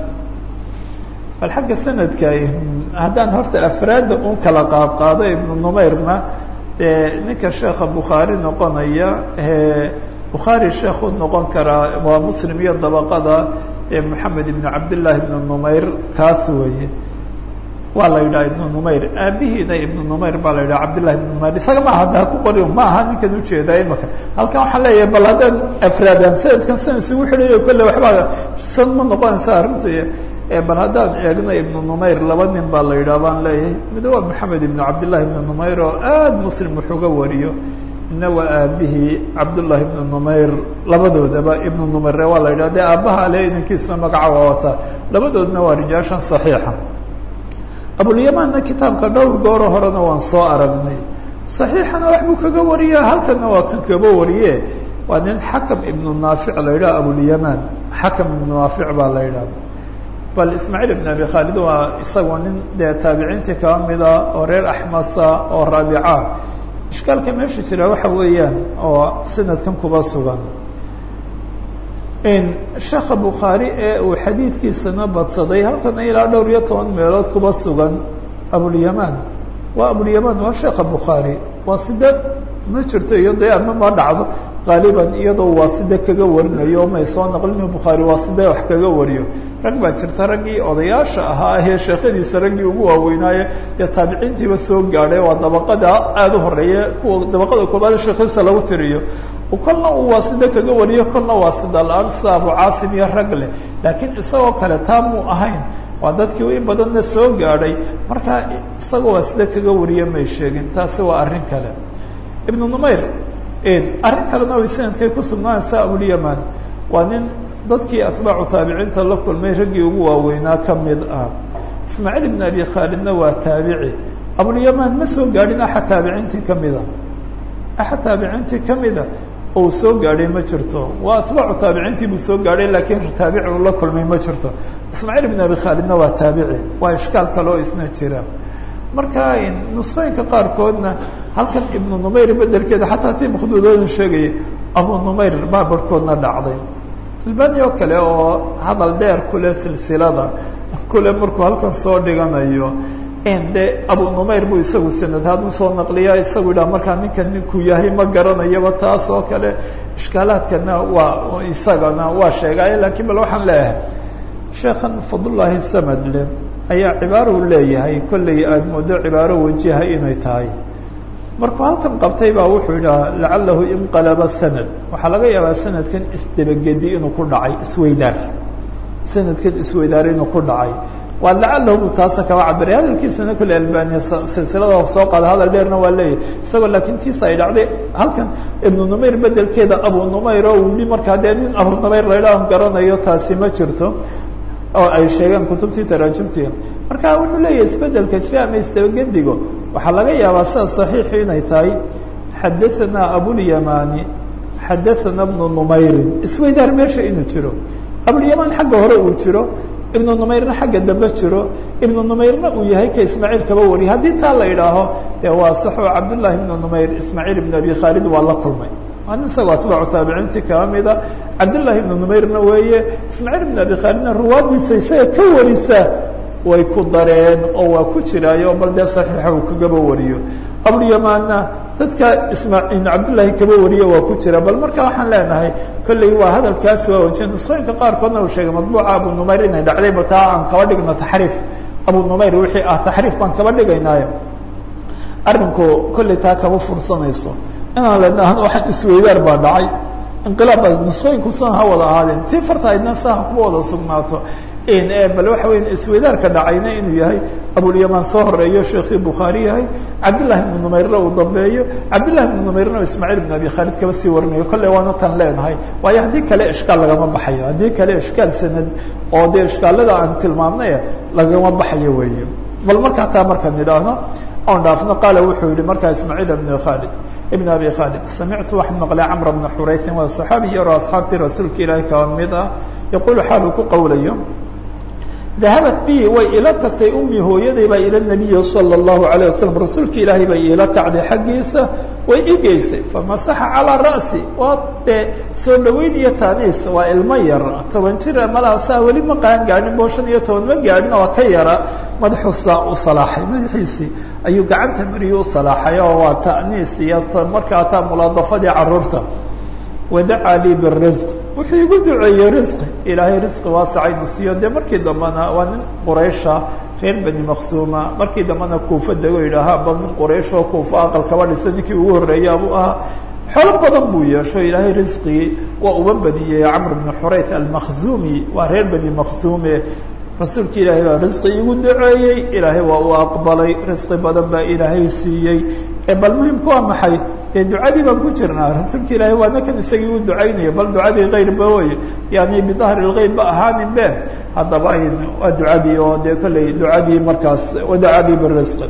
bal xagga sanadka haddaan horta afraadda un kala qaad qaado ibnu numayrna dee ninka sheekha bukhaari noqonaya bukhaari sheekhu noqon karaa waa muslim iyo dabaqada moxamed ibn cabdillaahi ibn numayr kaas weeye waa la yidhaha ibnu numayr aabihiina ibnu numayr baa la yidhaha cabdillahi ibn numayr isaga maaha da ku qori ma aha ninkan ujeedaa imaka halkan waxaan leeyahay bal haddaan afraadaan sanadkan san isugu xidhayo kolle waxbaa san ma noqonaysa arrintu bal haddaan eegno ibnu numayr laba nin baa la yidhaha baan leeyahay mid waa maxamed ibnu cabdillahi ibnu numayr oo aada muslim wuxuga wariyo midna waa aabihii cabdullahi ibnu numayr labadoodaba ibnu numayre waa la yidhaha dee aabbaha ale inankiisuna magaca waa wataa labadoodna waa rijaashan saxiixa abulyamanna kitaabka dhowr gooro horena waan soo aragnay saxiixana wax buu kaga wariya halkanna waa kan kaba wariye waa nin xakam ibnu naafic la yidhaha abulyaman xakam ibnu naafic baa la yidhaha bal ismaaciil ibn abi khaalid waa isagoo nin dee taabiciintii kaba mida oo reer axmasa oo raabica ishkaalka meesha jira waxa weeyaan oo sanadkan kuba sugan sheekha bukhaari ee uu xadiidkiisana badsaday halkana ilaa dhowr iyo toban meelood kuba sugan abulyaman waa abulyaman waa sheekha bukhaari waa side ma jirto iyo dee ama ma dhacdo qaaliban iyadoo waa side kaga warinayo may soo naqlin bukhaari waa side wax kaga wariyo rag baa jirta raggii odayaasha ahaa ee sheekhadiisa raggii ugu waaweynaaye dee taabiciintiiba soo gaadhay waa dabaqada aada u horeeya kuwa dabaqada koobaad sheekhadiisa lagu tiriyo kolna uu waa sida kaga wariyo kolna waa sida la-aan sida abu caasim iyo rag leh laakiin isagoo kale taa muu ahayn waa dadkii in badanna soo gaadhay markaa isagoo waa sida kaga wariye may sheegin taasi waa arrin kale ibnu numayr arrin kalena way sanadkay ku sugnaanaysaa abulyaman waa nin dadkii atbaacu taabiciinta la kulmay raggii ugu waaweynaa ka mid ah ismaaciil ibn abi khaalidna waa taabici abulyaman ma soo gaadhin axad taabiciintii kamida axad taabiciintii kamida ou soo gaadhay ma jirto waa atbaacu taabiciintii buu soo gaadhay laakiin taabici uu la kulmay ma jirto ismaaciil ibn abi khaalidna waa taabici waa ishkaal kale oo isna jira marka nusqooyinka qaarkoodna halkan ibnu numayr bedelkeeda xataa tii makhduudooda sheegaya abu numayr baa barhkoodna dhacday albani oo kale oo hadal dheer kule silsilada kule markuu halkan soo dhiganayo de abu numayr buu isagu sanadhaad usoo naqliya isagu yidhaha markaa ninkan ninkuu yahay ma garanayaba taas oo kale ishkaalaadkana waa isagana waa sheegaaye lakiin bal waxaan leeyahay sheekhan fadlullaahi samadle ayaa cibaaro u leeyahay kollay aada moodo cibaaro wajiha inay tahay markuu halkan qabtay baa wuxuu yidhaha lacalahu inqalaba sanad waxaa laga yaabaa sanadkan isdabagedi inuu ku dhacay isweydaar sanadkan isweydaar inuu ku dhacay waa lacalahu bu taasa kaba cabiray hadalkiisana kolle albaniya silsilada soo qaada hadal dheerna waa leeyahay isagoo laakiin tiisa ay dhacday halkan ibnu numayr bedelkeeda abu numayr oo uu yihi markaa dee nin abu numayr laydhaah garanayo taasi ma jirto oo ay sheegeen kutubtii taraajumtii marka wuxuu leeyahay isbedelka jira ama isdabagedigo waxaa laga yaabaa sida saxiixi inay tahay xadaanaa abulyamani xadaana bnu numayrin isweydaar meesha inuu jiro abulyamaan xagga hore uu jiro ibnu numayrna xagga dambe jiro ibnu numayrna uu yahay ka ismaaciil kaba wariya haddii taa la idhaaho dee waa saxo cabdullahi ibnu numayr ismaaciil ibn abi khaalid waa la kulmay waa nin isagoo atbaacu taabiciintii kaba mida cabdullahi ibnu numayrna weeye ismaaciil ibn abi khaalidna ruwaadiisa isaga ka warisa way ku dareen oo waa ku jiraayo bal dee saxiixa uu kagaba wariyo abulyamaanna dadka isma cabdullaahi kaba wariye waa ku jira bal marka waxaan leenahay kolley waa hadalkaasi waa wajiya nusqooyinka qaarkoodna uu sheegay madbuuca abu numayr inay dhacdayba taa aan kaba dhigno taxriif abu numayr wixii ah taxriif baan kaba dhigaynaayo arrinku kolley taa kama fursanayso inaan lenahno waxaan isweydaar baa dhacay inqilaab baa nusqooyinku san ha wada ahaadeen tii fartahaydna saha kuma wada sugnaato bal waxa weya isweydaarka dhacayna inuu yahay abulyamaan soo horeeyo sheekii bukhaari yahay cabdillahi ibnu numayrna uu dambeeyo cabdillahi ibnu numayrna ismaaciil ibn abi khaalid kaba sii warinayo kolley waana tan leenahay waayo haddii kale ishkaal lagama baxayo haddii kale ishkaal sanad oo dee ishkaalada aan tilmaamnay lagama baxayo weeye bal markaa taa markaan idhaahno oon dhaafno qaala wuxuu yihi markaa ismaaciil ibn khaalid ibn abi khaalid samictu waxaan maqlay camr bna xuraysin waa saxaabi yaro asxaabtii rasuulka ilaahi kaba mid ah yaquulu xaal uu ku qawlayo dahabat bi way ila tagtay ummi hooyaday baa ila nabiyi sala allahu alayh wasalam rasuulka ilaahay bay iila kacday xaggiisa way i geysay famasaxa calaa ra'si waa dee soo dhaweyn iyo taaniis waa ilmo yar toban jir malaha saa weli ma qaan gaadhin boo shan iyo toban ma gaadhin oo ka yara madaxuusaa u salaaxay madaxiisii ayuu gacanta mariyu u salaaxay oo waa ta'niis iyo markaa taa mulaadafadii caruurta wadacaa lii birisq wuxuu igu duceeyey risqi ilaahay risqi waasaca inu siiyo dee markii dambena waa nin quraysha reer bani maksuuma markii dambena kuufa dego yidhaahaa ba nin quraysh oo kuufa aqal kaba dhisa ninkii ugu horreeya buu ahaa xoolo badan buu yeesho ilaahay risqigii waa uba badiyey camr bn xurayth almakhzumi waa reer bani maksuume rasuulka ilaahay baa risqi igu duceeyey ilaahay waa u aqbalay risqi badan baa ilaahay siiyey bal muhimku waa maxay dee ducadii baan ku jirnaa rasuulka ilaahay waana kan isagii u ducaynaya bal ducadii kayrba wey yani bidahri lgeyb ba ahaanin be haddaba waa ducadii oo dee kolley ducadii markaas wadacadii birisqi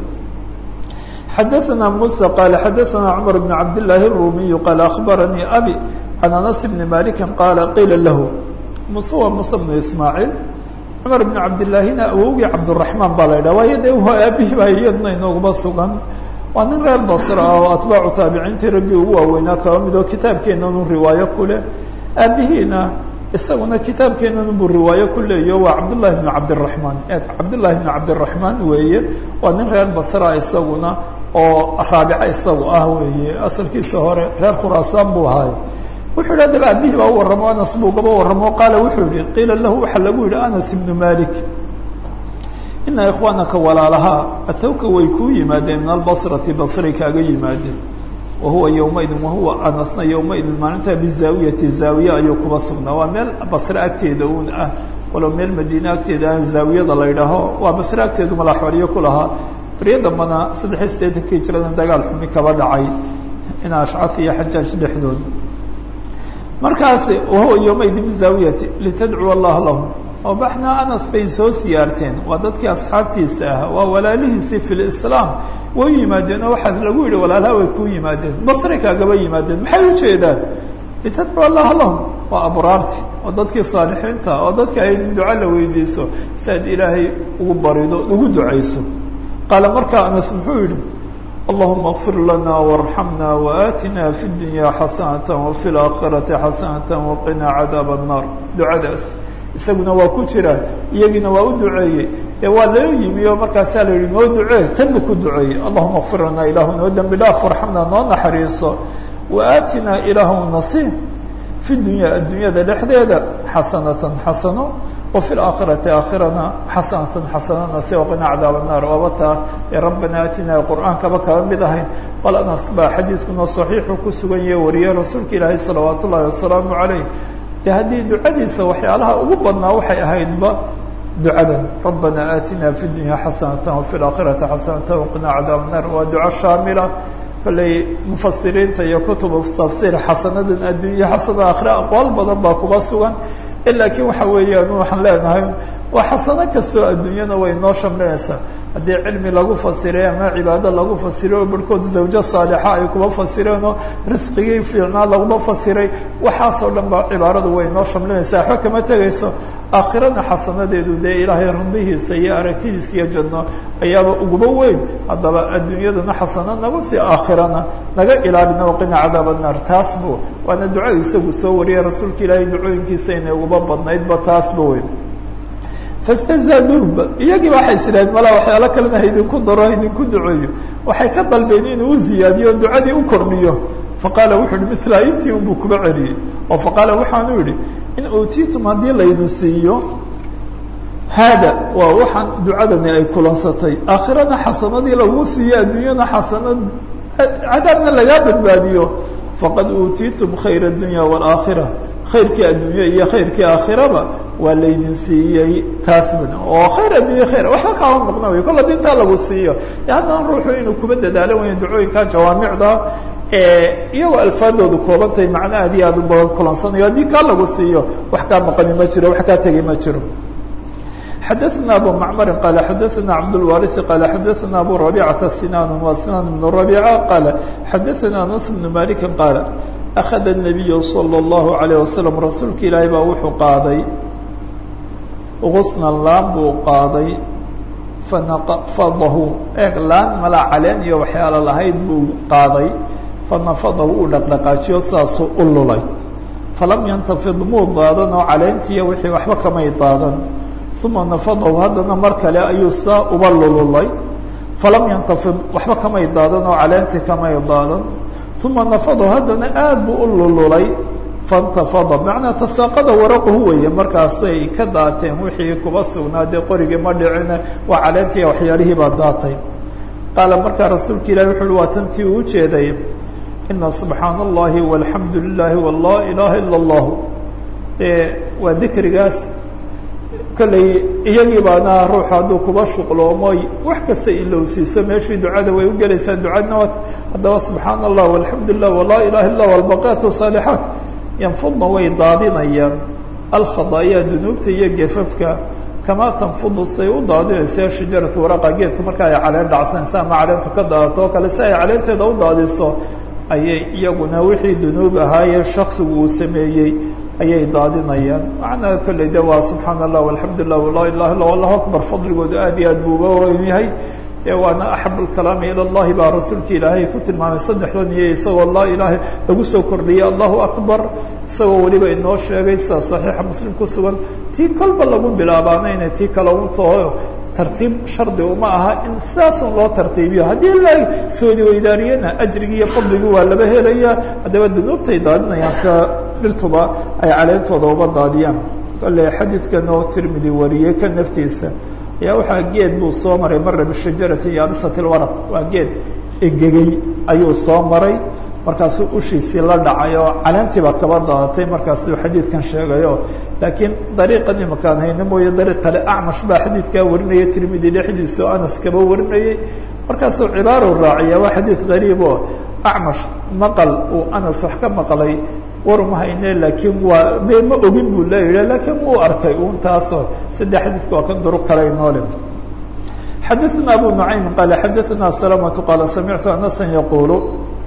xadaثna muسى qal xadaثna cmar bn cabd لlahi الrumiy qaal aخbaranii abi can anas bni maliki qaala qiila lahu muse waa muse bnu ismaaciil cumar bn cabdilaahina awowgii cabdالرaحmaan baa la yidhah waayo de aabihii baa iyadna inooguma sugan waa nin reer basra ah oo atbaacu taabiciintii raggii ugu waaweynaa kaba mid oo kitaabkeenanu riwaayo ku leh aabihiina isaguna kitaabkeenanu buu riwaayo ku leeyo waa cabdullahi bn cabdiraحmaan cabdullahi bn cabdiraحmaan weeye waa nin reer basra isaguna oo raabica isagu ah weeye asalkiisa hore reer khuraasaan buu ahaay wuxuu yidhi adaba aabihii baa u warramo anas buu gaba warramo qaala wuxuu yihi qiila lahu waxaa lagu yihi anas ibnu malik ina ikhwaanaka walaalahaa atowka way kuu yimaadeen min albasrati basray kaaga yimaadeen wahuwa yowmaidin wahuwa anasna yowmaidin maalintaa bizaawiyati zaawiye ayuu kuba sugnaa waa meel basre agteeda uun ah walow meel madiine agteeda aan zaawiyada la ydhaaho waa basre agteedu malaxwaliyo ku lahaa baryo dambana saddexiy siddeetanka hijradan dagaal xumi kaba dhacay in ashcaf iyo xajaaj dhexdood markaas wahuwa yowmaidin bizaawiyati litadcuwa allah lahum oo baxna anas bay soo siyaarteen waa dadkii asxaabtiisa ah waa walaalihiisii fi lislaam way yimaadeen oo waxaa lagu yihi walaalaha way kuu yimaadeen basray kaagaba yimaadeen maxay ujeedaan litadcu allaha lahum waa abraarti oo dadkii saalixiinta oo dadka ay in duca la weydiiso si aad ilaahay ugu barido ugu ducayso qaala markaa anas muxuu yihi allahuma kfir lana warxamna waatina fi dunya xasanata wafi laakhirati xasanata waqina cadaab الnar ducadaas isaguna waa ku jira iyagiina waa u duceeyey dee waa loo yimi oo markaasaa la yihi noo ducee tanba ku duceeyey allahuma kfir lana ilaahu noo dembi dhaaf warxamna noo naxariiso waatina ilaahu nasiib fi dunya addunyada dhexdeeda xasanatan xasano وفي الآخرة آخرنا حسنة حسنة سي وقنا عذاب النار وبتا يا ربنا آتنا القرآن كما كان بدهين قال أنا أصبح حديثكنا صحيح كسوغن وريا رسولك إلهي صلوات الله والسلام عليه هذه دعاديسة وحيالها أقبضنا وحي أهيدبا دعاء ربنا آتنا في الدنيا حسنة وفي الآخرة حسنة وقنا عذاب النار ودعاء شاملة كلي مفسرين تيا كتب تفسير حسنة الدنيا حسنة آخرة أقوال بدن باكوبا سوغن إلا كي وحويا نوحا لنا وحسنة كسو الدنيا وينو شمليسا haddii cilmi lagu fasiray ama cibaado lagu fasiray oo barhkood zawjo saalixa ay kuba fasireenoo risqigii fiicnaa laguma fasiray waxaasoo dhan ba cibaaradu way noo shamlinaysaa waxba kama tegayso aakhirana xasanadeedu dee ilaahay rundihiisa iyo aragtidiisa iyo janno ayaaba uguba weyn haddaba adduunyadana xasano nagu si aakhirana naga ilaalina waqina cadaab annaar taas bu waana duco isagu soo wariyay rasuulka ilaahay ducooyinkiisa inay uguba badnaydba taasba weyn fastazaaduuba iyagii ba waxay isiraheen malaa waxyaalo kalena haidinku daro haidinku duceeyo waxay ka dalbeen inuu u ziyaadiyo ducadii u kordhiyo faqaala wuxuu yihi mila intii unbuu kuba celiyey oo faqaala waxaanu yihi in uutiitum haddii laydin siiyo haada waa waxaan ducadani ay kulansatay aakhirana xasanadii lagu siiyo adduunyana xasanad cadaabna lagaa badbaadiyo faqad uutiitum khayra adunya waalaakhira khayrkii addunya iyo khayrkii aakhiraba waa laydin siiyey taas bun oo khayr addunya khayr waxba kaama maqna wey kolla dintaa lagu siiyo haddana ruuxu inuu kuba dadaalo waya ducooyinka jawaamicda iyagoo alfaadoodu koobantahay macno aad iyo aad u badan kulansanayo haddii kaa lagu siiyo wax kaa maqani ma jiro wax kaa tegi ma jiro xadaثna abu macmari qala xadaثna cabdاlwariثi qala xadaثna abu rabicata sinan wa sinan bn rabica qala xadaثna anas bn maliki qaala أخذ النبي صلى الله عليه وسلم رasuulka ilaahay baa wuxuu qaaday غusna laan buu qaaday fanafadahu eeg laan malaa caleen iyo waxyaalo lahayd buu qaaday fanafadahu uu dhaqdhaqaajiyo saasuu u lulay falam yantafid muu daadan oo caleentiiya wixii waxba kamay daadan uma nafadahu haddana mar kale ayuu saa uba lululay falam yantafid waxba kamay daadan oo caleentii kamay daadan uma nafadahu haddana aad buu u lululay faاntafada macnaa tasaaqada waraquhu weeye markaasay ka daateen wixii kuba sugnaa dee qorigii ma dhicine waa caleentii waxyaalihii baa daatay qaala markaa rasuulka ilahi wuxu uhi waa tantii uu ujeeday ina subxaana اllahi walxamdu lilahi walaa ilaha ila اllahu dee waa dikrigaas kolley iyagii baana ruuxu hadduu kuba shuqloomoy wax kasta ilowsiiso meeshii ducada way ugelaysaa ducadna wat haddaba subxaana allah walxamdu lilah walaa ilaha illa walbaqaatu saalixaat yanfudna way daadinayaan alkhadaayaa dunuubta iyo gefafka kamaa tanfudu say u daadinaysa shajaratu waraqa geedku marka ay caleen dhacsanaysa ama caleentu ka daadato oo kale si ay caleenteeda u daadiso ayay iyaguna wixii dunuub ahaayee shaksigu uu sameeyey ayay daadinayaan macnaa kolley de waa subxaana allah alxamdu lilah walaa ilaha illa allahu akbar fadligoodu aad iyo aad buu uga weyn yahay waana axab lkalaami ila llahi baa rasuulka ilaahay ku tilmaamay saddexdan iyo isagoo laa ilaaha lagu soo kordhiyey allahu akbar isagoo weliba inoo sheegay sida saxiixa muslim ku sugan tii kolba lagu bilaabaana inay tii kale untaho tartiib shardi uma aha in sidaasun loo tartiibiyo haddii la soodi weydaariyana ajrigii iyo fadligii waa laba helaya haddaba dunuubtay daadinayaan sida dhirtuba ay caleentooda uba daadiyaan kole xadiidkan oo tirmidi wariyey ka naftiisa ayaa waxaa geed buu soo maray mara bishajarati yaabisati lwaraq waa geed engegey ayuu soo maray markaasuu ushiisii la dhacay oo caleentiiba kaba daadatay markaasuu xadiidkan sheegayo laakiin dariiqan imakaan hayne mooye dariiq kale acmash baa xadiidkaa warinaya tirmidi dhexdiisa oo anas kaba warinayay markaasuu cibaaro raaciya waa xadiid gariib oo acmash maqal uu anas wax ka maqlay war uma hayne laakiin waa me ma ogin buu leeyihi laakiin wuu arkay un taasoo saddex xadiidka waa kan duruq kale inoole xadaثna abu nucaym qaala xadaثna salamatu qaala samictu anasa yaqulu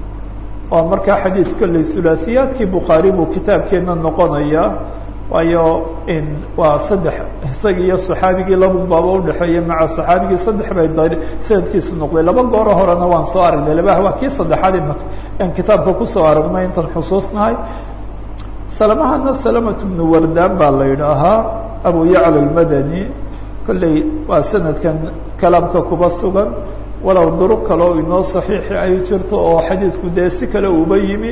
waa markaa xadiid kolley hulaaثiyaadkii bukhaari buu kitaabkeena noqonaya waayo waa saddex isagii iyo صaxaabigii laba baaba udhexeeya maca صaxaabigii saddex bay sanadkiisu noqday laba gooro horena waan soo aragnay labaha waa kii saddexaad imaka aan kitaabka kusoo aragnay intaan xusuusnahay salamahana salamatu bnu wardaan baa la yidhaahaa abu yacla almadani kolley waa sanadkan kalaamka kuba sugan walow duruq kale oo inoo saxiixi ay jirto oo xadiidku dee si kale uba yimi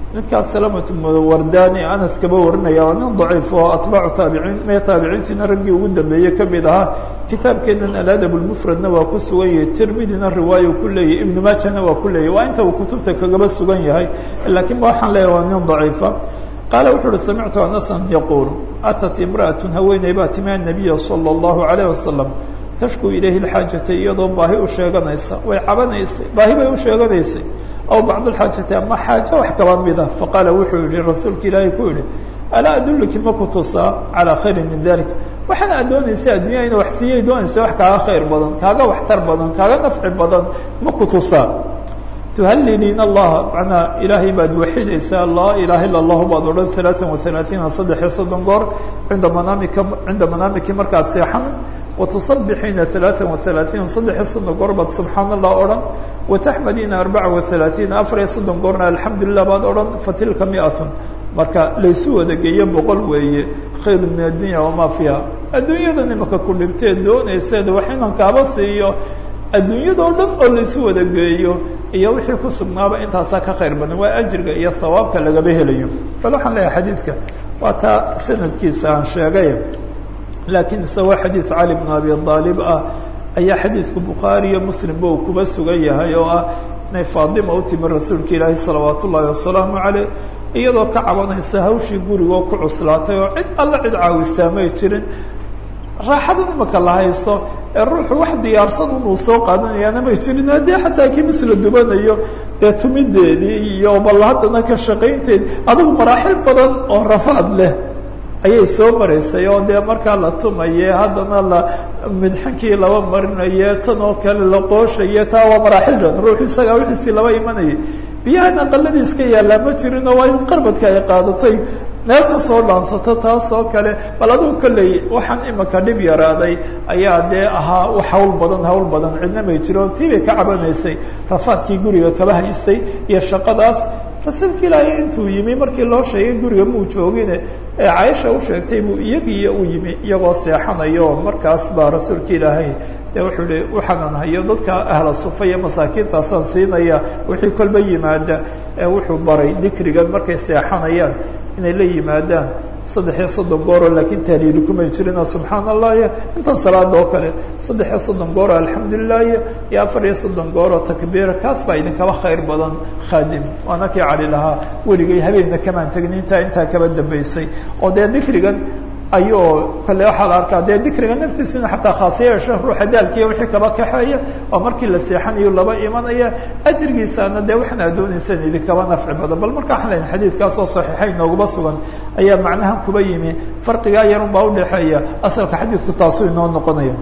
ninkaas salamat wardani anas kaba warinaya waa nin daciif oo atbaacu taabiciin mee taabiciintiina raggii ugu dambeeyey kamid ahaa kitaabkeenan aladab lmufradna waa ku sugan yahay tirmidina riwaayo ku leeyahy ibnu maajana waa ku leeyahy waa inta uu kutubta kagaba sugan yahay laakiin waxaan leeyahay waa nin daciifa qaala wuxu uhi samictu anasan yaquul atat imra'atun haweeney baa timi annabiya sala allahu alayh wasalam tashku ilayhi lxaajata iyadoo baahi u sheeganaysa way cabanaysay baahi bay u sheeganaysay aw bacdulxaajati ama xaajo wax kaba mida faqaala wuxuu yihi rasuulka ilaahay ku yihi alaa adulluki ma ku tusaa calaa khayrin min dalik waxaana ad doonaysa addunya ina wax siiyay doonaysa wax kaaga khayr badan kaaga waxtar badan kaaga nafci badan ma ku tusaa tuhalliliina allaha macnaa ilaahay baad waxidaysaa laa ilaha illa allahu baad odhan alaaan waalaaiina saddex iyo soddon goor cinda manaamika cinda manaamiki markaad seexan watusabixiina alaaan waalaaiina saddex iyo soddon goor baad subxaan allah odhan wataxmadiina arbaca waalaaiina afar iyo soddon goorna alxamdu lilah baad odhan fatilka miatun marka laysu wada geeyo boqol weeye khayru min addunya wamaa fiiha adduunyadan imaka ku dhibtee doonayseed wax inan kaaba siiyo adduunyadao dhan oo laysu wada geeyo iyo wixii ku sugnaaba intaasaa ka khayr badan waa ajirga iyo hawaabka lagaba helayo bal waxaan leeyahay xadiidka waa taa sanadkiisa aan sheegay laakiin isagoo xadiid cali bn abi aalib ah ayaa xadiidku bukhaari iyo muslimba uu kuba sugan yahay oo ah inay faadima u timi rasuulka ilaahi salawaat ullaahi wasalaamu caleyh iyadoo ka cabanaysa hawshii gurigoo ku cuslaatay oo cid alla cid caawistaa may jirin raaxadan imaka la haysto ee ruuxu wax diyaarsan unuu soo qaadanayaana may jirin haddii xataa kimis la dubanayo dee tumideedii iyo bal haddana ka shaqaynteedi adigu maraaxil badan oo rafaad leh ayay soo maraysay oo dee markaa la tumaye haddana la midxankii laba marinaye tan oo kale la qooshaye taa waa maraaxildan ruuxu isagaa wixiisii laba imanayay biyahan aqaladii iska yaallaa ma jirinoo waa in qarbadka ay qaadatay meel kasoo dhaansato taas oo kale bal adigu kolley waxaan imika dhib yaraaday ayaa dee ahaa hawl badan hawl badan cidna may jiro tii bay ka cabanaysay rafaadkii guriga kaba haystay iyo shaqadaas rasuulka ilaahay intuu yimi markii loo sheegay guriga muu joogine ee caaisha u sheegtay buu iyagiiyo u yimi iyagoo seexanayo markaas baa rasuulka ilaahay de wuxuu hi waxaanan hayo dadka ahla sufa iyo masaakiintaasaan siinaya wixii kolba yimaada ee wuxuu baray dikrigan markay seexanayaan inay la yimaadaan saddex iyo soddon gooroo laakiin tahliili kumay jirina subxaan allah iyo intan salaada oo kale saddex iyo soddon gooroo alxamdulilah iyo iyo afar iyo soddon gooroo takbiira kaas baa idinkaba khayr badan khaadim waana kii cali lahaa weligay habeenna kamaan tegin intaa intaa kaba dambaysay oo dee dikrigan ayuu kale waxaa la arkaa dee dikriga naftiisuna xataa khaasiya yeesho ruuxa daalkiiya wixii kaba kaxeeya oo markii la seexanayo laba imanaya ajrigiisaana dee waxaan adoonaysan idinkaba nafci badan bal marka waxaan lehay xadiidkaasoo saxiixayn nooguma sugan ayaa macnahan kuba yimi farqigaa yarun baa udhexeeya asalka xadiidku taasuu inoo noqonaya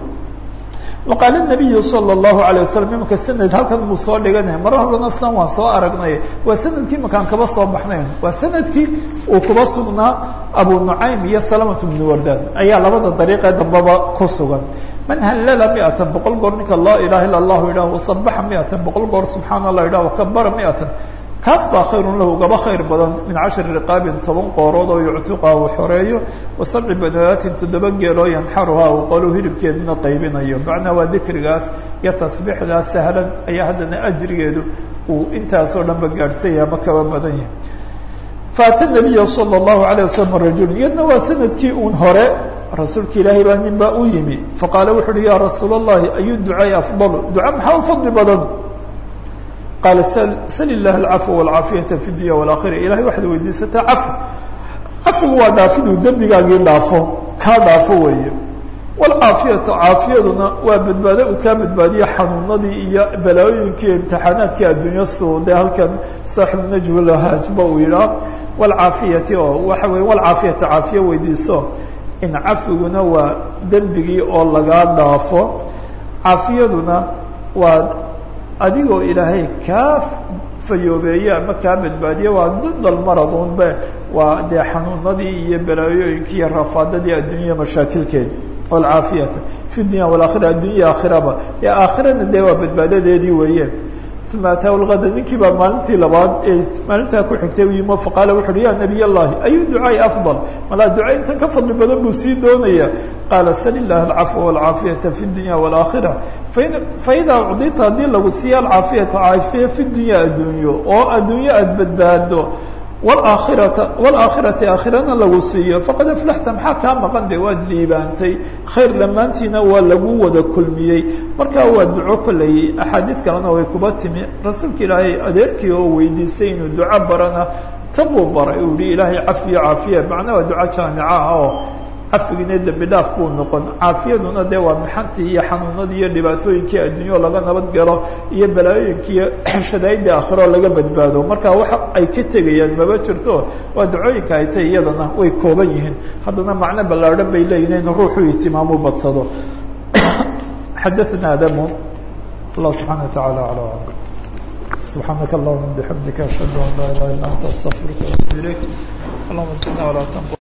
waqaala nabiyu sala allahu alayh wasalam imanka sanad halkan muu soo dhiganaya mara horena san waan soo aragnay waa sanadkii imankaan kaba soo baxnayn waa sanadkii uu kuba sugnaa abu nucaym iyo salamatu bnu wardan ayaa labada dariiqee dambaba ku sugan man hallala miatan boqol goor ninka laa ilaha illa allahu yidhah wasabaxa miatan boqol goor subxaana allah yidhah wakabara miatan kaas baa khayrun lahu ugaba khayr badan min cashri riqaabin toban qoorood oo yuctiqa uu xoreeyo wa sabci banaatin toddoba geeloo yanxaruhaa uu qolu hilibkeedna qaybinayo macnaa waa dikrigaas iyo tasbiixdaas sahlan ayaa haddana ajrigeedu uu intaasoo dhan ba gaadhsanya ama kaba badan yahay faata nabiya sala allahu alayh wasalam rajul iyadna waa sanadkii uun hore rasuulka ilaahay baa nin baa u yimi faqaala wuxu uhi ya rasuula allahi ayu ducaai afdalu duca maxaa u fadli badan qaala sal ilah alcafwa walcaafiyata fi dunya walakhira ilahay waxaad weydiisataa cafi cafigu waa dhaafiduu dembigaagii dhaafo kaa dhaafo weeye walcaafiyata caafiyaduna waa badbaado uu kaa badbaadiyo xanuunadii iyo balaayooyinkii iyo imtixaanaadkii adduunya suu dee halkan saaxibu najhu lahaajba uu yidhaah walcaafiyati oo waxa weye walcaafiyata caafiya weydiiso in cafiguna waa dembigii oo lagaa dhaafo caafiyaduna waa adigoo ilaahay kaa fayoobeeye ama kaa badbaadiye waa didal maradunbe waa dee xanuunadii iyo balaayooyinkii iyo rafaadadii adduunya mashaakilkeeda walcaafiyata fi dunya walakhira addunya aakhiraba ee aakhirana dee waa badbaadadeedii weeye uma ataahu lgada ninkii baa maalintii labaad ee maalintaa ku xigtay u yimo faqaala wuxu uhi ya nabiy allahi ayu ducaai afdal malaa duca intan ka fadli badan buu sii doonaya qaala sal ilah alcafwa walcaafiyata fi dunya walakhira faidaa ucdita haddii lagu siiya alcaafiyata caafiya fi dunya addunyo oo addunyo aada badbaado wlaakhirata waalaakhirati aakhirana lagu siiyo faqad aflaxta maxaa kaa maqan de waad liibaantay khayr dhammaantiina waa lagu wada kulmiyey marka waa duco kolley axaadiid kalena way kuba timi rasuulka ilaahay adeerkii oo weydiistay inuu duco barana tabuu baray uu yihi ilaahay cafiyo caafiya macnaa waa duco jaamica ah oo cafigiina dembi dhaaf buu noqon caafiyaduna dee waa mixantii iyo xanuunadii iyo dhibaatooyinkii adduunyo laga nabad galo iyo balaayooyinkii iyo shadaa'idii aakhiro laga badbaado marka waxa ay ka tegayaan maba jirto waa ducooyinka ay tay iyadana way kooban yihiin haddana macno ballaadhan bay leeyihin in ruuxu ihtimaamu badsado xadaثna adamu allah subxaana wa taعala alى alam subxaanaka allahuma bixamdika ashhadu an laa ilaha illa anta astaqfiruka waatubu ilayk allahuma sina walaa